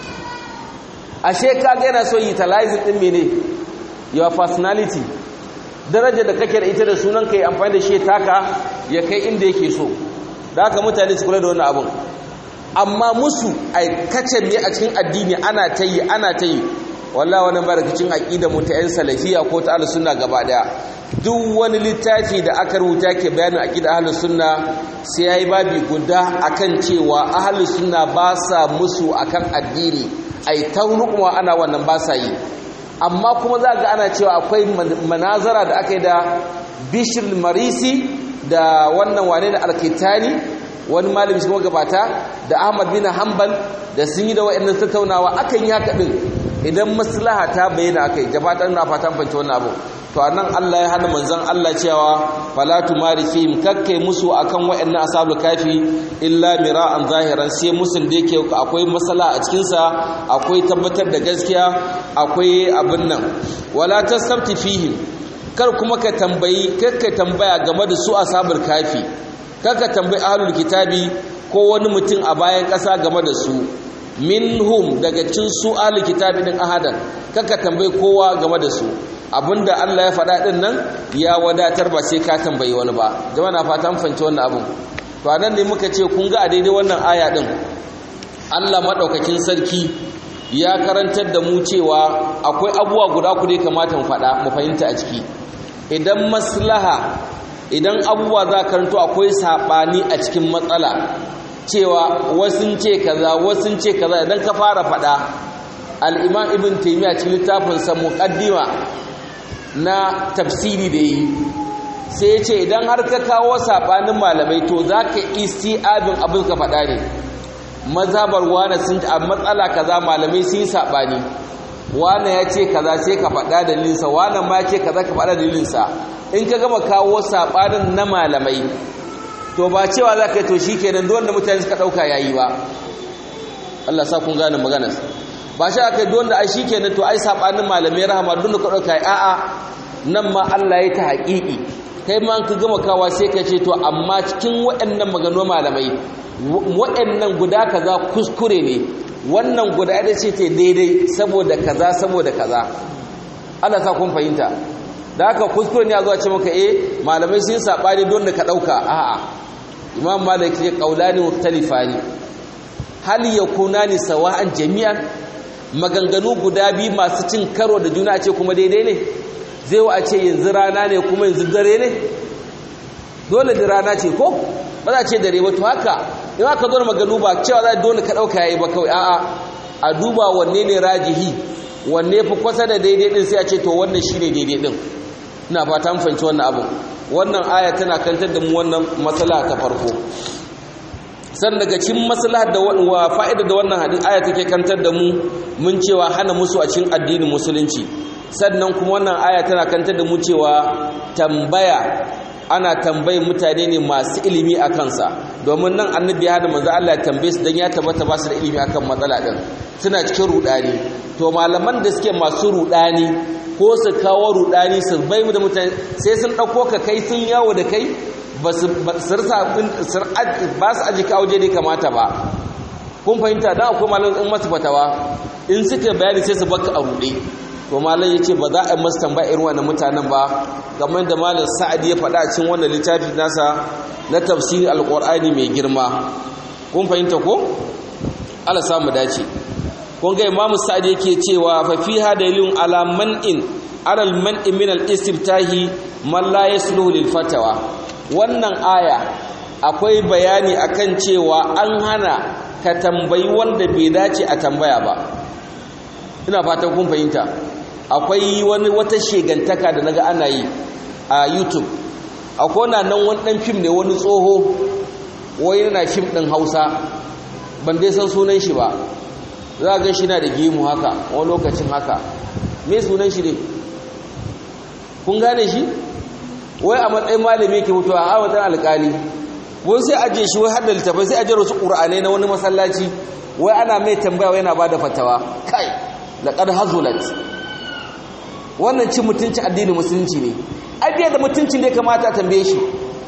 Speaker 1: ashe ka ga yana so utilizing din mene your personality daraja da kake da ita da sunan kai amfani da shi taka ya kai inda yake so da haka mutane su kula da wannan abun amma musu aikace ne a cikin addini ana ta yi ana ta yi wallahi wannan ba rikicin aqida mu ta yan salafiya ko ta al-sunna gaba daya duk wani littafi da aka rubuta ke bayanin aqida ahlus sunna sai yayi babi guda akan cewa ahlus sunna ba sa musu akan addini ai taunukuma ana wannan ba sa yi amma kuma za ga ana cewa akwai manazara da aka yi da bishir marisi da wannan wane da alkitani wani malami shi gabata da ahmad bin hanbal da sun yi da wa'annan tattaunawa akan yi haka din idan maslaha ta bayyana akai gabatar na fatan fance wannan abu to anan Allah ya hana manzon Allah cewa fala tumari fihim kakkai musu akan wa'annan ashabul kafi illa mira'an zahiran sai musun da yake akwai masala a cikin sa akwai tabbatar da gaskiya akwai abin nan wala tasabti fihim kar kuma ka tambayi kakka tambaya game da su ashabul kafi kakka tambayi ahlul kitabi ko wani mutum a bayan ƙasa game da su minhum daga cin su ahlul kitabi din ahadan kakka tambayi kowa game da su abinda Allah ya faɗa din nan ya wadatar ba sai ka tambayi wani ba jama'a na fata mun fahimci wannan abun to anan ne muka ce kun ga a daidai wannan aya din Allah madaukakin sarki ya karantar da mu cewa akwai abubuwa guda ku dai kamata mu faɗa mu fahimta a ciki idan maslaha idan abubuwa za karanto akwai saɓani a cikin matsala cewa wasun ce kaza wasun ce kaza idan ka fara faɗa al'imam ibn taimiyya cikin littafinsa muƙaddima na tafsiri da yi sai ce idan har ka kawo saɓanin malamai to za ka isti abin abin ka faɗa ne mazhabar wane sun a matsala kaza malamai sun yi saɓani wane ya ce kaza sai ka faɗa dalilinsa wane ma ce kaza ka faɗa dalilinsa in ka gama kawo saɓanin na malamai to ba cewa za ka yi to shi kenan don da mutane suka ɗauka ya yi ba Allah sa kun gane maganar ba shi aka yi don da ai shi kenan to ai saɓanin malamai rahama don da ka ɗauka ya a'a nan ma Allah ya ta haƙiƙi kai ma ka gama kawa sai ka ce to amma cikin waɗannan magano malamai waɗannan guda kaza kuskure ne wannan guda ɗaya ce ta daidai saboda kaza saboda kaza Allah sa kun fahimta da haka kuskure ne a zuwa ce maka eh malamai sun sabani don da ka dauka a'a imam malik ya qaulani mukhtalifani hal yakunani sawa'an jami'an maganganu guda biyu masu cin karo da juna ce kuma daidai ne zai wa a ce yanzu rana ne kuma yanzu dare ne dole da rana ce ko ba za a ce dare ba to haka in aka zo maganu ba cewa za dole ka dauka yayi ba kawai a'a a duba wanne ne rajihi wanne fi kwasa da daidai din sai a ce to wannan shine daidai din ina fata mun fahimci wannan abu wannan aya tana kantar da mu wannan matsala ta farko san daga cikin maslahar da wa fa'ida da wannan hadin aya take kantar da mu mun cewa hana musu a cikin addinin musulunci sannan kuma wannan aya tana kantar da mu cewa tambaya ana tambayin mutane ne masu ilimi a kansa domin nan annabi ya hada manzo Allah ya tambaye su dan ya tabbata ba su da ilimi akan matsala din suna cikin rudani to malaman da suke masu rudani ko su kawo rudani su bai mu da mutane sai sun dauko ka kai sun yawo da kai ba su sirsa ba su aji ka waje da kamata ba kun fahimta dan akwai malaman in masu fatawa in suka bayani sai su baka a rude to malam yace ba za a yi masu tambaya irin wannan mutanen ba game da malam sa'ad ya faɗa cikin wannan littafi nasa na tafsirin alqur'ani mai girma kun fahimta ko Allah samu dace kun ga imamu sa'ad yake cewa fa fiha dalilun ala man'in ala al-man'i min al-istiftahi man la yasluhu lil fatawa wannan aya akwai bayani akan cewa an hana ka tambayi wanda bai dace a tambaya ba ina fatan kun fahimta akwai wani wata shegantaka da naga ana yi a YouTube akwai na nan wani dan fim ne wani tsoho wai yana fim din Hausa ban dai san sunan shi ba za ga shi na da gemu haka wani lokacin haka me sunan shi ne kun gane shi wai a matsayin malami ke mutuwa a watan alkali wai sai aje shi wai hadda littafai sai aje wasu ƙur'anai na wani masallaci wai ana mai tambaya wai yana ba da fatawa kai laƙar hazulat wannan cin mutuncin addinin musulunci ne abiya da mutuncin da ya kamata a tambaye shi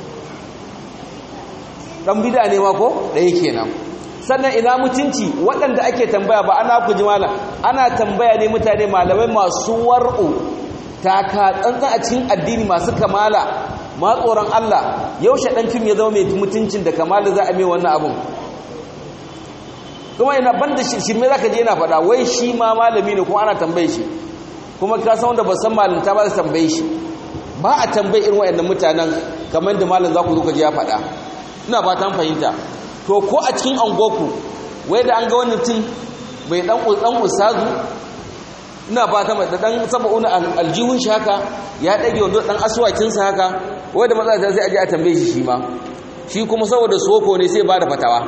Speaker 1: ɗan bida ne ma ko ɗaya kenan sannan ina mutunci waɗanda ake tambaya ba ana ku jimala ana tambaya ne mutane malamai masu war'u taka tsantsan a cikin addini masu kamala ma tsoron Allah yaushe ɗan fim ya zama mai mutuncin da kamala za a mai wannan abun kuma ina banda shirme za ka je yana faɗa wai shi ma malami ne kuma ana tambaye shi kuma ka san wanda ba san malinta ba za tambaye shi ba a tambayi irin wayannan mutanen kamar da malam za ku zo ka ji ya faɗa ina ba ta fahimta to ko a cikin angoku wai da an ga wani mutum bai dan dan usazu ina ba ta da dan saba'un aljihun shi haka ya dage wando dan aswakin sa haka wai da matsala sai aje a tambaye shi shi ma shi kuma saboda soko ne sai ba da fatawa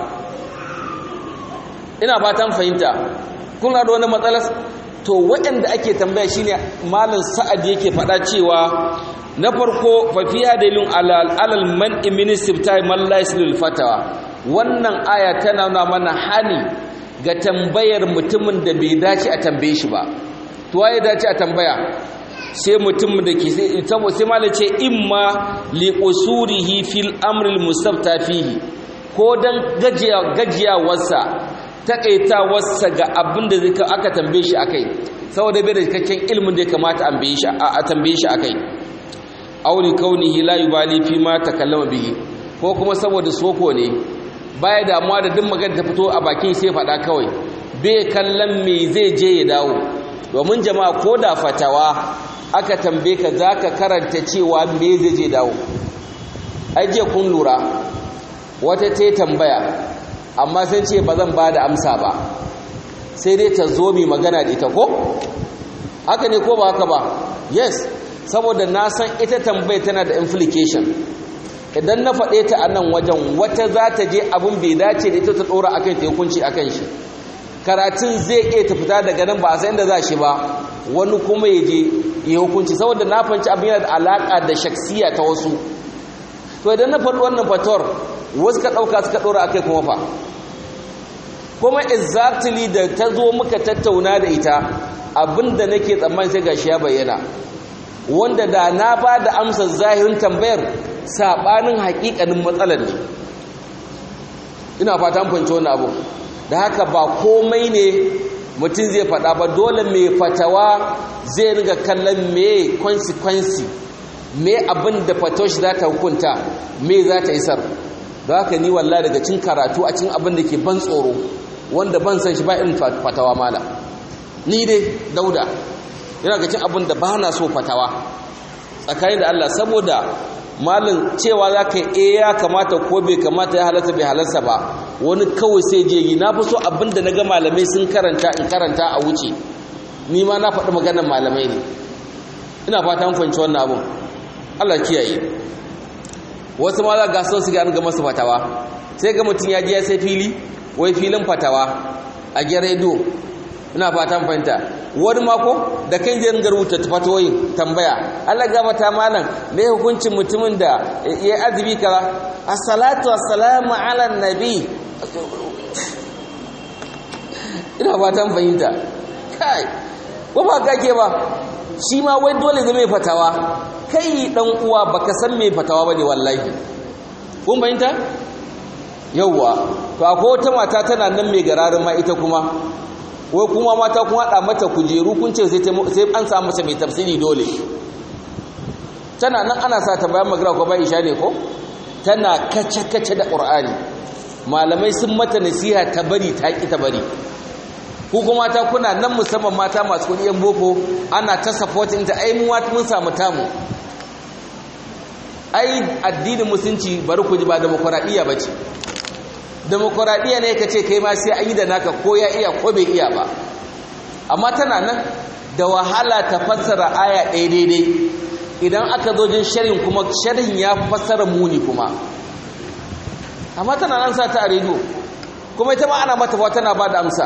Speaker 1: ina fatan fahimta kun da wani matsalar to waɗanda ake tambaya shine malam sa'ad yake faɗa cewa na farko fa fiya dalilun alal alal man ministry man la fatawa wannan aya tana nuna mana hani ga tambayar mutumin da bai dace a tambaye shi ba to waye dace a tambaya sai mutum da ke sai sai malam ce imma li usurihi fil amril mustafta fihi ko dan gajiya gajiyawarsa takaitawarsa ga abin da zai aka tambaye shi akai saboda bai da cikakken ilimin da ya kamata a tambaye shi akai auli kaunihi la yubali fi ma takallama bihi ko kuma saboda soko ne baya damuwa da duk magana ta fito a bakin sai faɗa kawai bai kallon me zai je ya dawo domin jama'a ko da fatawa aka tambaye ka zaka karanta cewa me zai je dawo ai je kun lura wata ta tambaya amma sun ce ba zan ba da amsa ba sai dai ta zo mi magana da ita ko haka ne ko ba haka ba yes saboda na san ita tambaye tana da implication idan na faɗe ta a nan wajen wata za ta je abin bai dace da ita ta ɗora akan ta hukunci akan shi karatun zai iya ta fita daga nan ba a san da za shi ba wani kuma ya je ya hukunci saboda na fanci abin yana da alaƙa da shaksiya ta wasu to idan na faɗi wannan fatawar wasu ka ɗauka suka ɗora akai kuma fa kuma exactly da ta zo muka tattauna da ita abinda nake tsammani sai gashi ya bayyana wanda da na ba da amsar zahirin tambayar saɓanin haƙiƙanin matsalar ne ina fatan fahimci wannan abu da haka ba komai ne mutum zai faɗa ba dole mai fatawa zai riga kallon me consequence me abin da fatoshi za ta hukunta me za ta isar da haka ni walla daga cin karatu a cin abin da ke ban tsoro wanda ban san shi ba irin fatawa mala ni dai dauda yana ga cin abin da ba na so fatawa tsakanin da Allah saboda malin cewa za ka yi ya kamata ko bai kamata ya halarta bai halarta ba wani kawai sai je yi na fi so abin da na ga malamai sun karanta in karanta a wuce ni ma na faɗi maganar malamai ne ina fata mun fahimci wannan abin Allah kiyaye wasu ma za ga son su ga an ga masu fatawa sai ga mutum ya je ya sai fili wai filin fatawa a gidan rediyo ina fatan fahimta wani mako da kan je rubuta fatawoyin tambaya Allah gabata malam me hukuncin mutumin da ya azumi kaza as-salatu was-salamu ala nabi ina fatan fahimta kai ko ba kake ba shi ma wai dole zai mai fatawa kai dan uwa baka san me fatawa bane wallahi kun fahimta yauwa to akwai wata mata tana nan mai gararin ma ita kuma wai kuma mata kun haɗa mata kujeru kun ce sai an samu masa mai tafsiri dole tana nan ana sa ta bayan magana ko bayan isha ne ko tana kace-kace da ƙur'ani malamai sun mata nasiha ta bari ta ƙi ta bari ku kuma mata kuna nan musamman mata masu kuɗi yan boko ana ta supporting ta ai mun samu tamu ai addinin musulunci bari ku ji ba demokuraɗiyya ba ce demokuraɗiyya ne ka ce kai ma sai an yi da naka ko ya iya ko bai iya ba amma tana nan da wahala ta fassara aya ɗaya daidai idan aka zo jin sharhin kuma sharhin ya fassara muni kuma amma tana nan sa ta a rediyo kuma ita ma ana mata ba tana ba da amsa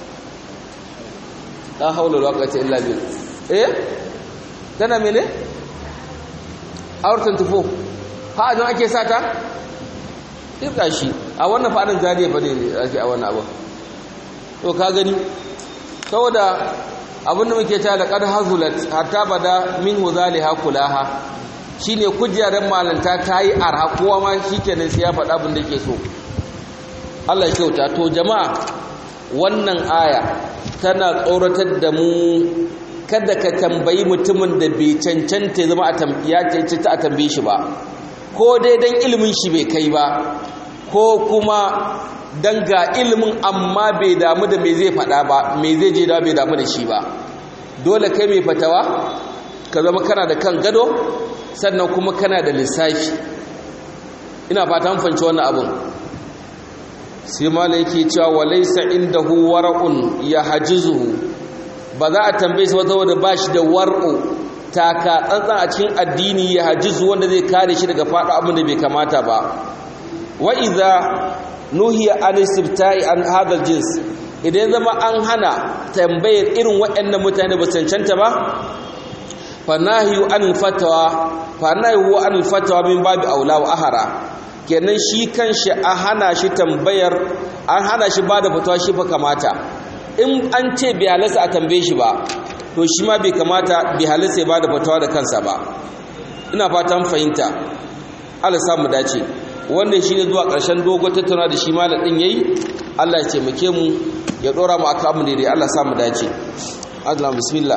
Speaker 1: la haula wala quwwata illa billah eh tana mene aurtan tufo ha don ake sata irka shi a wannan fadin zariya ba ne ake a wannan abu to ka gani saboda abinda muke ta da qad hazulat hatta bada min huzaliha kulaha shine kujerar malanta tayi arha kowa ma shikenan sai ya faɗa abin da yake so Allah ya kyauta to jama'a wannan aya tana tsoratar da mu kada ka tambayi mutumin da bai cancanta zama a tambiya cancanta a tambaye shi ba ko dai dan ilimin shi bai kai ba ko kuma dan ga ilimin amma bai damu da me zai faɗa ba me zai je da bai damu da shi ba dole kai mai fatawa ka zama kana da kan gado sannan kuma kana da lissafi ina fata mun fanci wannan abun sai mala yake cewa walaysa indahu wara'un yahjizuhu ba za a tambaye shi wata wanda bashi da war'u taka tsantsan a cikin addini ya hajizu wanda zai kare shi daga faɗo abin da bai kamata ba wa idza nuhiya an istifta'i an hadal jins idan zama an hana tambayar irin waɗannan mutane ba cancanta ba fa nahyu an fatawa fa nahyu an fatawa min babi aula wa ahara kenan shi kanshi a hana shi tambayar an hana shi bada fatawa shi fa kamata in an ce bai halasta a tambaye shi ba to shi ma bai kamata bai halasta ya bada fatawa da kansa ba ina fatan fahimta Allah samu dace wannan shine zuwa ƙarshen dogon tattauna da shi malam din yayi Allah ya taimake mu ya dora mu aka mu daidai Allah samu dace Allah bismillah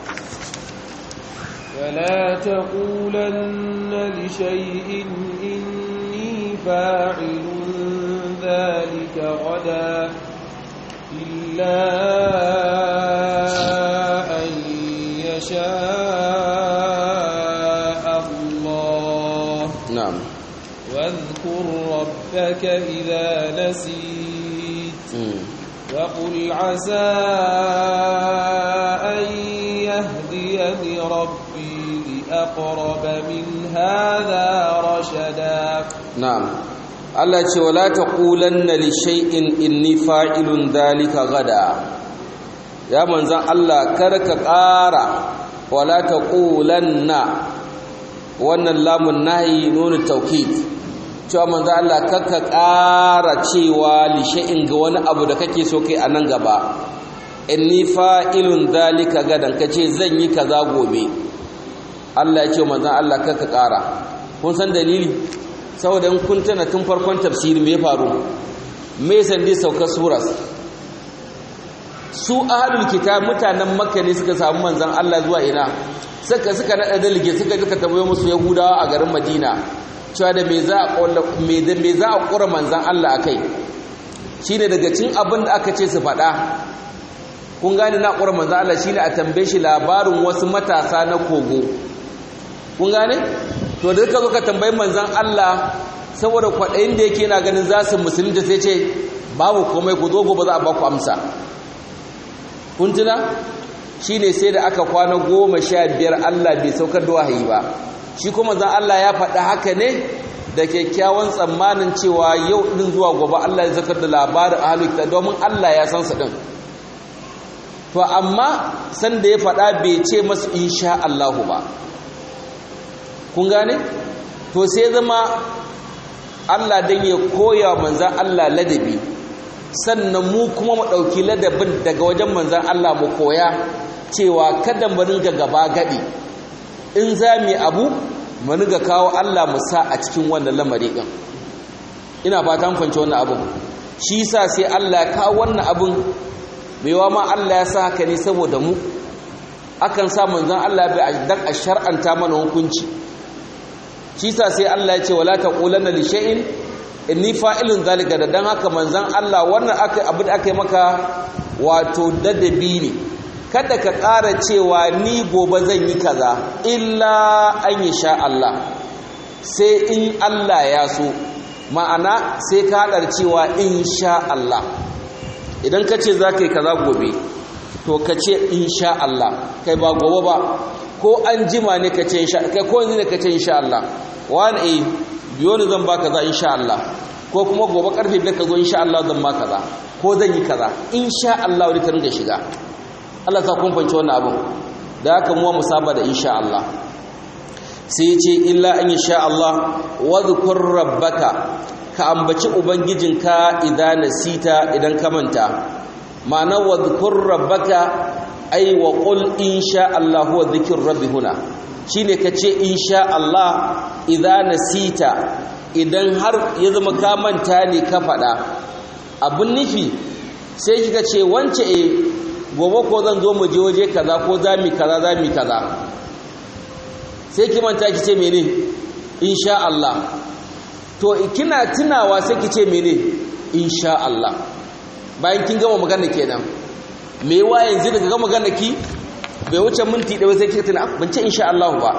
Speaker 2: ولا تقولن لشيء إني فاعل ذلك غدا إلا أن يشاء الله
Speaker 1: na'am
Speaker 2: واذكر ربك إذا نسيت
Speaker 1: mm.
Speaker 2: وقل عسى أن يهديني ربي لأقرب من هذا رشدا
Speaker 1: na'am Allah ce wala taqulanna li shay'in inni fa'ilun dhalika gada ya manzan Allah kar ka ƙara wala taqulanna wannan lamun nahi nunu taukid cewa manzan Allah kar ka ƙara cewa li shay'in ga wani abu da kake so kai a nan gaba inni fa'ilun dhalika gadan kace zan yi kaza gobe Allah ya ce manzan Allah kar ka ƙara kun san dalili saboda in kun tana tun farkon tafsiri me ya faru me sandi saukar suras su ahlul kitab mutanen makka ne suka samu manzon Allah zuwa ina suka suka nada dalige suka duka tambaye musu yahudawa a garin madina cewa da me za a ƙolla me da me za a ƙura manzon Allah akai shine daga cin abin da aka ce su faɗa kun gane na ƙura manzon Allah shine a tambaye shi labarin wasu matasa na kogo kun gane to da ka zo ka tambayi manzan Allah saboda kwaɗayin da yake na ganin za su musulunta sai ce babu komai ku zo gobe za a ba ku amsa kun tuna shi ne sai da aka kwana goma sha biyar Allah bai saukar da wahayi ba shi kuma zan Allah ya faɗi haka ne da kyakkyawan tsammanin cewa yau ɗin zuwa gobe Allah ya zakar da labarin ahalukta domin Allah ya san su ɗin to amma sanda ya faɗa bai ce masu insha Allahu ba kun gane to sai zama Allah dan ya koya manzan Allah ladabi sannan mu kuma mu ɗauki ladabin daga wajen manzan Allah mu koya cewa kada mu ringa gaba gadi in za mu abu mu ringa kawo Allah mu sa a cikin wannan lamari din ina fatan fahimci wannan abun shi yasa sai Allah ya kawo wannan abun maiwa ma Allah ya sa haka ne saboda mu akan sa manzan Allah bai dan a shar'anta mana hukunci shi sa sai Allah ya ce wala taqulanna li shay'in inni fa'ilun zalika da dan haka manzon Allah wannan aka abin da aka yi maka wato dadabi ne kada ka ƙara cewa ni gobe zan yi kaza illa an yi sha Allah sai in Allah ya so ma'ana sai ka haɗar cewa in sha Allah idan ka ce za ka yi kaza gobe to ka ce in sha Allah kai ba gobe ba ko an jima ne ka ce insha kai ko yanzu ne ka ce insha Allah wani eh biyo ne zan baka za insha Allah ko kuma gobe karfe biyar ka zo insha Allah zan baka za ko zan yi kaza insha Allah wani ka ringa shiga Allah sa kun fanci wannan abin da haka mu mu saba da insha Allah sai ce illa an sha Allah wa dhkur rabbaka ka ambaci ubangijinka idan nasita idan ka manta ma'ana wa dhkur rabbaka ai wa qul insha Allah huwa dhikr rabbi huna shine kace insha Allah idza nasita idan har ya zama ka manta ne ka fada abun nufi sai kika ce wance eh gobe ko zan zo mu je waje kaza ko zami kaza zami kaza sai ki manta ki ce mene insha Allah to kina tunawa sai ki ce mene insha Allah bayan kin gama magana kenan me wa yanzu daga gama magana ki bai wuce minti ɗaya sai kika tuna ban ce insha Allah ba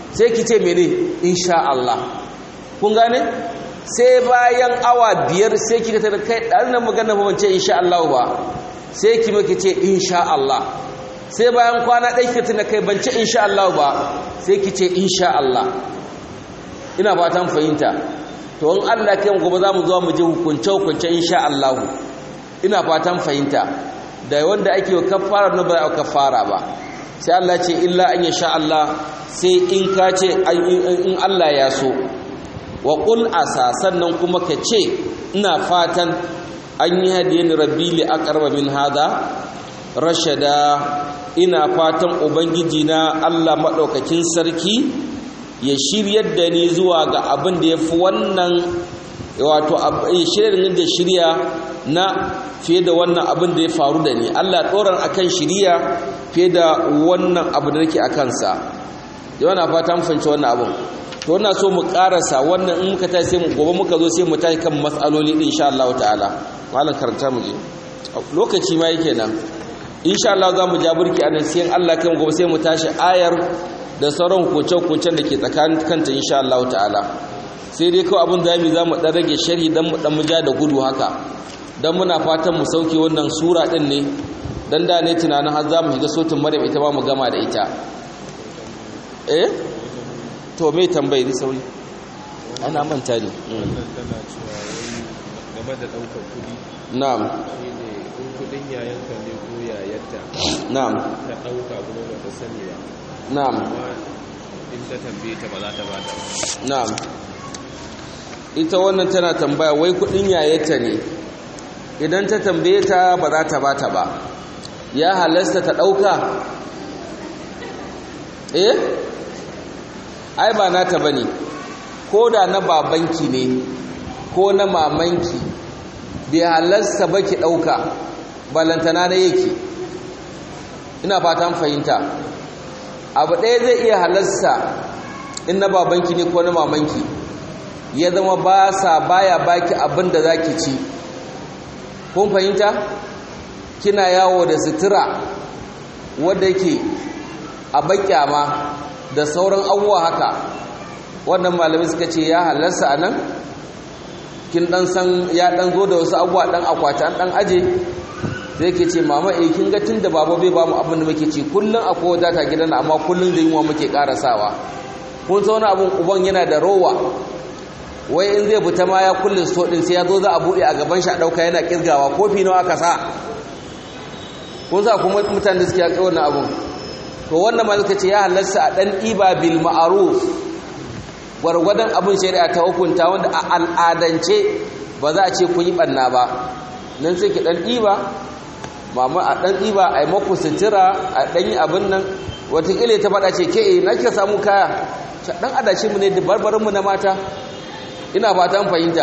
Speaker 1: sai ki ce mene insha Allah kun gane sai bayan awa biyar sai kika tada kai dan nan magana ba ce insha Allah ba sai ki maki ce insha Allah sai bayan kwana ɗaya kika tuna kai ban ce insha Allah ba sai ki ce insha Allah ina fatan fahimta to in Allah kai gobe za mu zo mu je hukunce hukunce insha Allah ina fatan fahimta da wanda ake wa kafara na ba a kafara ba sai Allah ce illa an yasha Allah sai in ka ce in Allah ya so wa qul asa sannan kuma ka ce ina fatan an yi hadiyani rabbi li aqraba min hada rashada ina fatan ubangiji na Allah madaukakin sarki ya shiryar da ni zuwa ga abin da yafi wannan wato shiryar da shirya na fiye da wannan abin da ya faru da ni Allah tsoron akan shiriya fiye da wannan abu da nake akan sa yau na fata mun fahimci wannan abin to ina so mu karasa wannan in muka tashi sai mu gobe muka zo sai mu tashi kan matsaloli din insha Allah ta'ala malam karanta mu je lokaci ma yake nan insha Allah za mu ja burki anan sai Allah kan gobe sai mu tashi ayar da sauran hukunce-hukuncen da ke tsakanin kanta insha Allah ta'ala sai dai kawai abin da za mu dan rage shari dan mu dan mu ja da gudu haka dan muna fatan mu sauke wannan sura din ne dan da ne tunanin har za mu shiga sotin maryam ita ba mu gama da ita eh to me tambayi ni sauri ana manta ne
Speaker 2: wannan tana cewa wai game da ɗaukar kuɗi
Speaker 1: na'am
Speaker 2: shine in kuɗin yayanka ne ko yayarta
Speaker 1: na'am
Speaker 2: ta ɗauka kuma ba ta sani ba
Speaker 1: na'am
Speaker 2: amma in ta tambaye ta ba za ta bata ba
Speaker 1: na'am ita wannan tana tambaya wai kudin yayata ne idan ta tambaye ta ba za ta bata ba ya halasta ta dauka eh ai ba nata bane ko da na babanki ne ko na mamanki bai halasta ba ki dauka balantana na yake ina fatan fahimta abu ɗaya zai iya halasta in na babanki ne ko na mamanki ya zama ba sa baya baki abin da za ki ci kun fahimta kina yawo da sutura wadda yake a bakyama da sauran abubuwa haka wannan malami suka ce ya halarsa a nan kin dan san ya dan zo da wasu abubuwa dan akwati an dan aje zai ke ce mama eh kin ga tunda baba bai ba mu abin da muke ci kullun akwai wadata gidan amma kullun da yunwa muke karasawa kun san wani abun uban yana da rowa wai in zai fita ma ya kullun so din sai ya zo za a bude a gaban shi a dauka yana kirgawa kofi nawa aka sa kun sa kuma mutane da suke yaƙi wannan abun to wannan ma suka ce ya halarsa a dan iba bil ma'ruf gwargwadon abin shari'a ta hukunta wanda a al'adance ba za a ce kun yi ɓanna ba nan sai ki ɗan ɗiba mama a ɗan ɗiba a yi maku sutura a ɗan yi abin nan watakila ta faɗa ce ke na kika samu kaya ɗan adashi mu ne da barbarinmu na mata ina fatan fahimta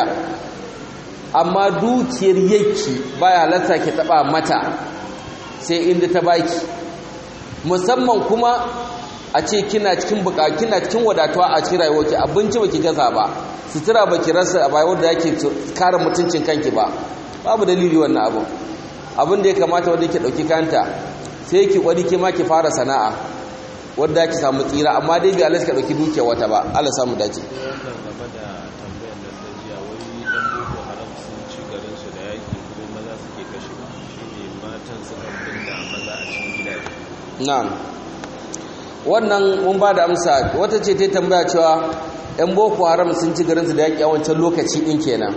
Speaker 1: amma dukiyar yake baya halatta ki taɓa mata sai inda ta baki musamman kuma a ce kina cikin buka kina cikin wadatuwa a cikin rayuwarki abinci baki gaza ba sutura baki rasa a bayar da yake kare mutuncin kanki ba babu dalili wannan abu abin da ya kamata wanda yake dauki kanta sai ki kwari ki ma ki fara sana'a wanda yake samu tsira amma dai bai Allah ka dauki dukiya wata ba Allah samu dace
Speaker 2: wannan game da tambayar da ta jiya wai dan boko haram sun ci garin su da yaki kuma maza suke kashe shine matan suka binne maza a cikin gidaje
Speaker 1: na'am wannan mun ba da amsa wata ce ta tambaya cewa yan boko haram sun ci garinsu da yaƙi a wancan lokaci ɗin kenan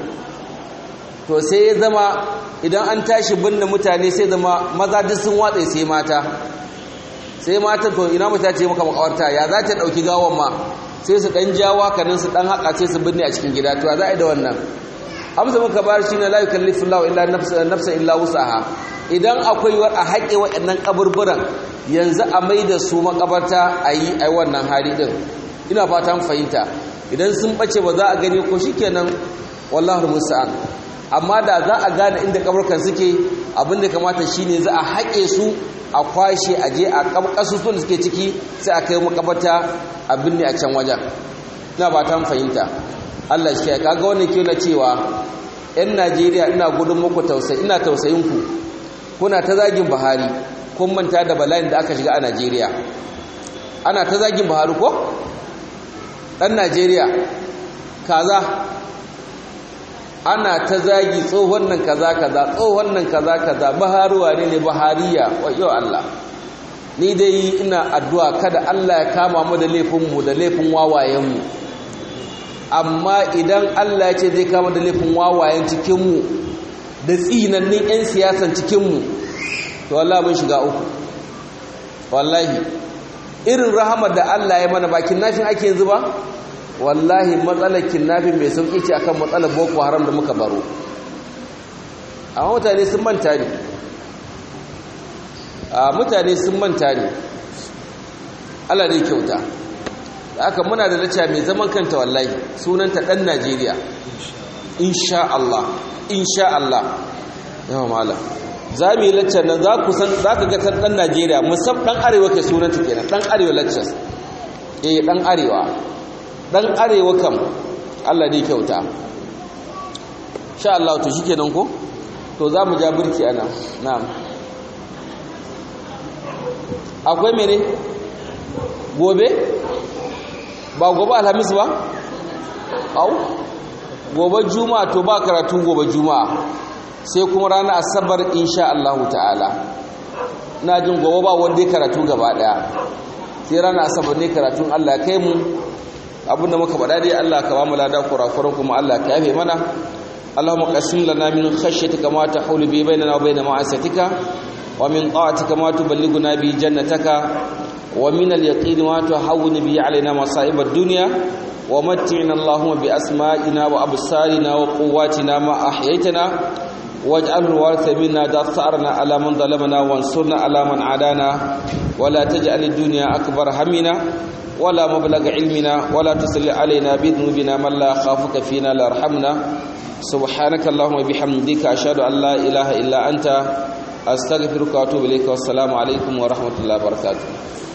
Speaker 1: to sai ya zama idan an tashi binne mutane sai zama maza duk sun watsa sai mata sai mata to ina mata ce maka makawarta ya za ta ɗauki gawan ma sai su ɗan jawa kanin su ɗan haƙa sai su binne a cikin gida to ya za a yi da wannan amsa muka bayar shi ne la yukallifu Allahu illa nafsa illa wusaha idan akwai war a haƙe waɗannan kaburburan yanzu a mai da su makabarta a yi a wannan hali ɗin ina fatan fahimta idan sun ɓace ba za a gani ko shi kenan wallahu musa'an amma da za a gane inda kaburkan suke abinda kamata shine za a haƙe su a kwashe a je a ƙasusuwan da suke ciki sai a kai makabarta a binne a can wajen ina fatan fahimta Allah shi kaga wannan ke na cewa 'yan Najeriya ina gudun muku tausayi ina tausayin ku kuna ta zagin Buhari kun manta da bala'in da aka shiga a Najeriya ana ta zagin Buhari ko ɗan najeriya kaza ana ta zagi tsohon nan kaza kaza tsohon nan kaza kaza baharuwa ne ne bahariya wayo Allah ni dai ina addu'a kada Allah ya kama mu da laifinmu da laifin wawayenmu amma idan Allah ya ce zai kama da laifin wawayen cikinmu da tsinannin 'yan siyasan cikinmu to wallahi mun shiga uku wallahi irin rahamar da Allah ya mana bakin nafin ake yanzu ba wallahi matsalar kinnafin mai sauƙi ce akan matsalar boko haram da muka baro amma mutane sun manta ne a mutane sun manta ne Allah dai kyauta da aka muna da lacca mai zaman kanta wallahi sunanta ɗan Najeriya insha Allah insha Allah yawa mala za mu yi laccar nan za ku san za ka ga ɗan Najeriya musab ɗan arewa ke sunanta kenan ɗan arewa laccar eh ɗan arewa dan arewa kam Allah dai kyauta sha Allah to shikenan ko to za mu ja burki ana na'am akwai mene gobe ba gobe alhamis ba au gobe juma'a to ba karatu gobe juma'a sai kuma ranar asabar insha Allah ta'ala na jin gobe ba wanda ya karatu gaba daya sai ranar asabar ne karatun Allah kai mu abinda muka faɗa dai Allah ka ba mu lada kurakuran kuma Allah ka yafe mana Allahumma qasim lana min khashyatika ma tahulu bi bainana wa bain ma'asatika wa min ta'atika ma tuballighuna bi jannataka wa min al-yaqini ma tuhawwinu bi alaina masa'ib ad-dunya wa matti'na Allahumma bi asma'ina wa absarina wa quwwatina ma ahyaytana واجعل الوارث منا دثارنا على من ظلمنا وانصرنا على من عادانا ولا تجعل الدنيا أكبر همنا ولا مبلغ علمنا ولا تسل علينا بذنوبنا من لا خافك فينا لا رحمنا سبحانك اللهم وبحمدك أشهد أن لا إله إلا أنت أستغفرك وأتوب إليك والسلام عليكم ورحمة الله وبركاته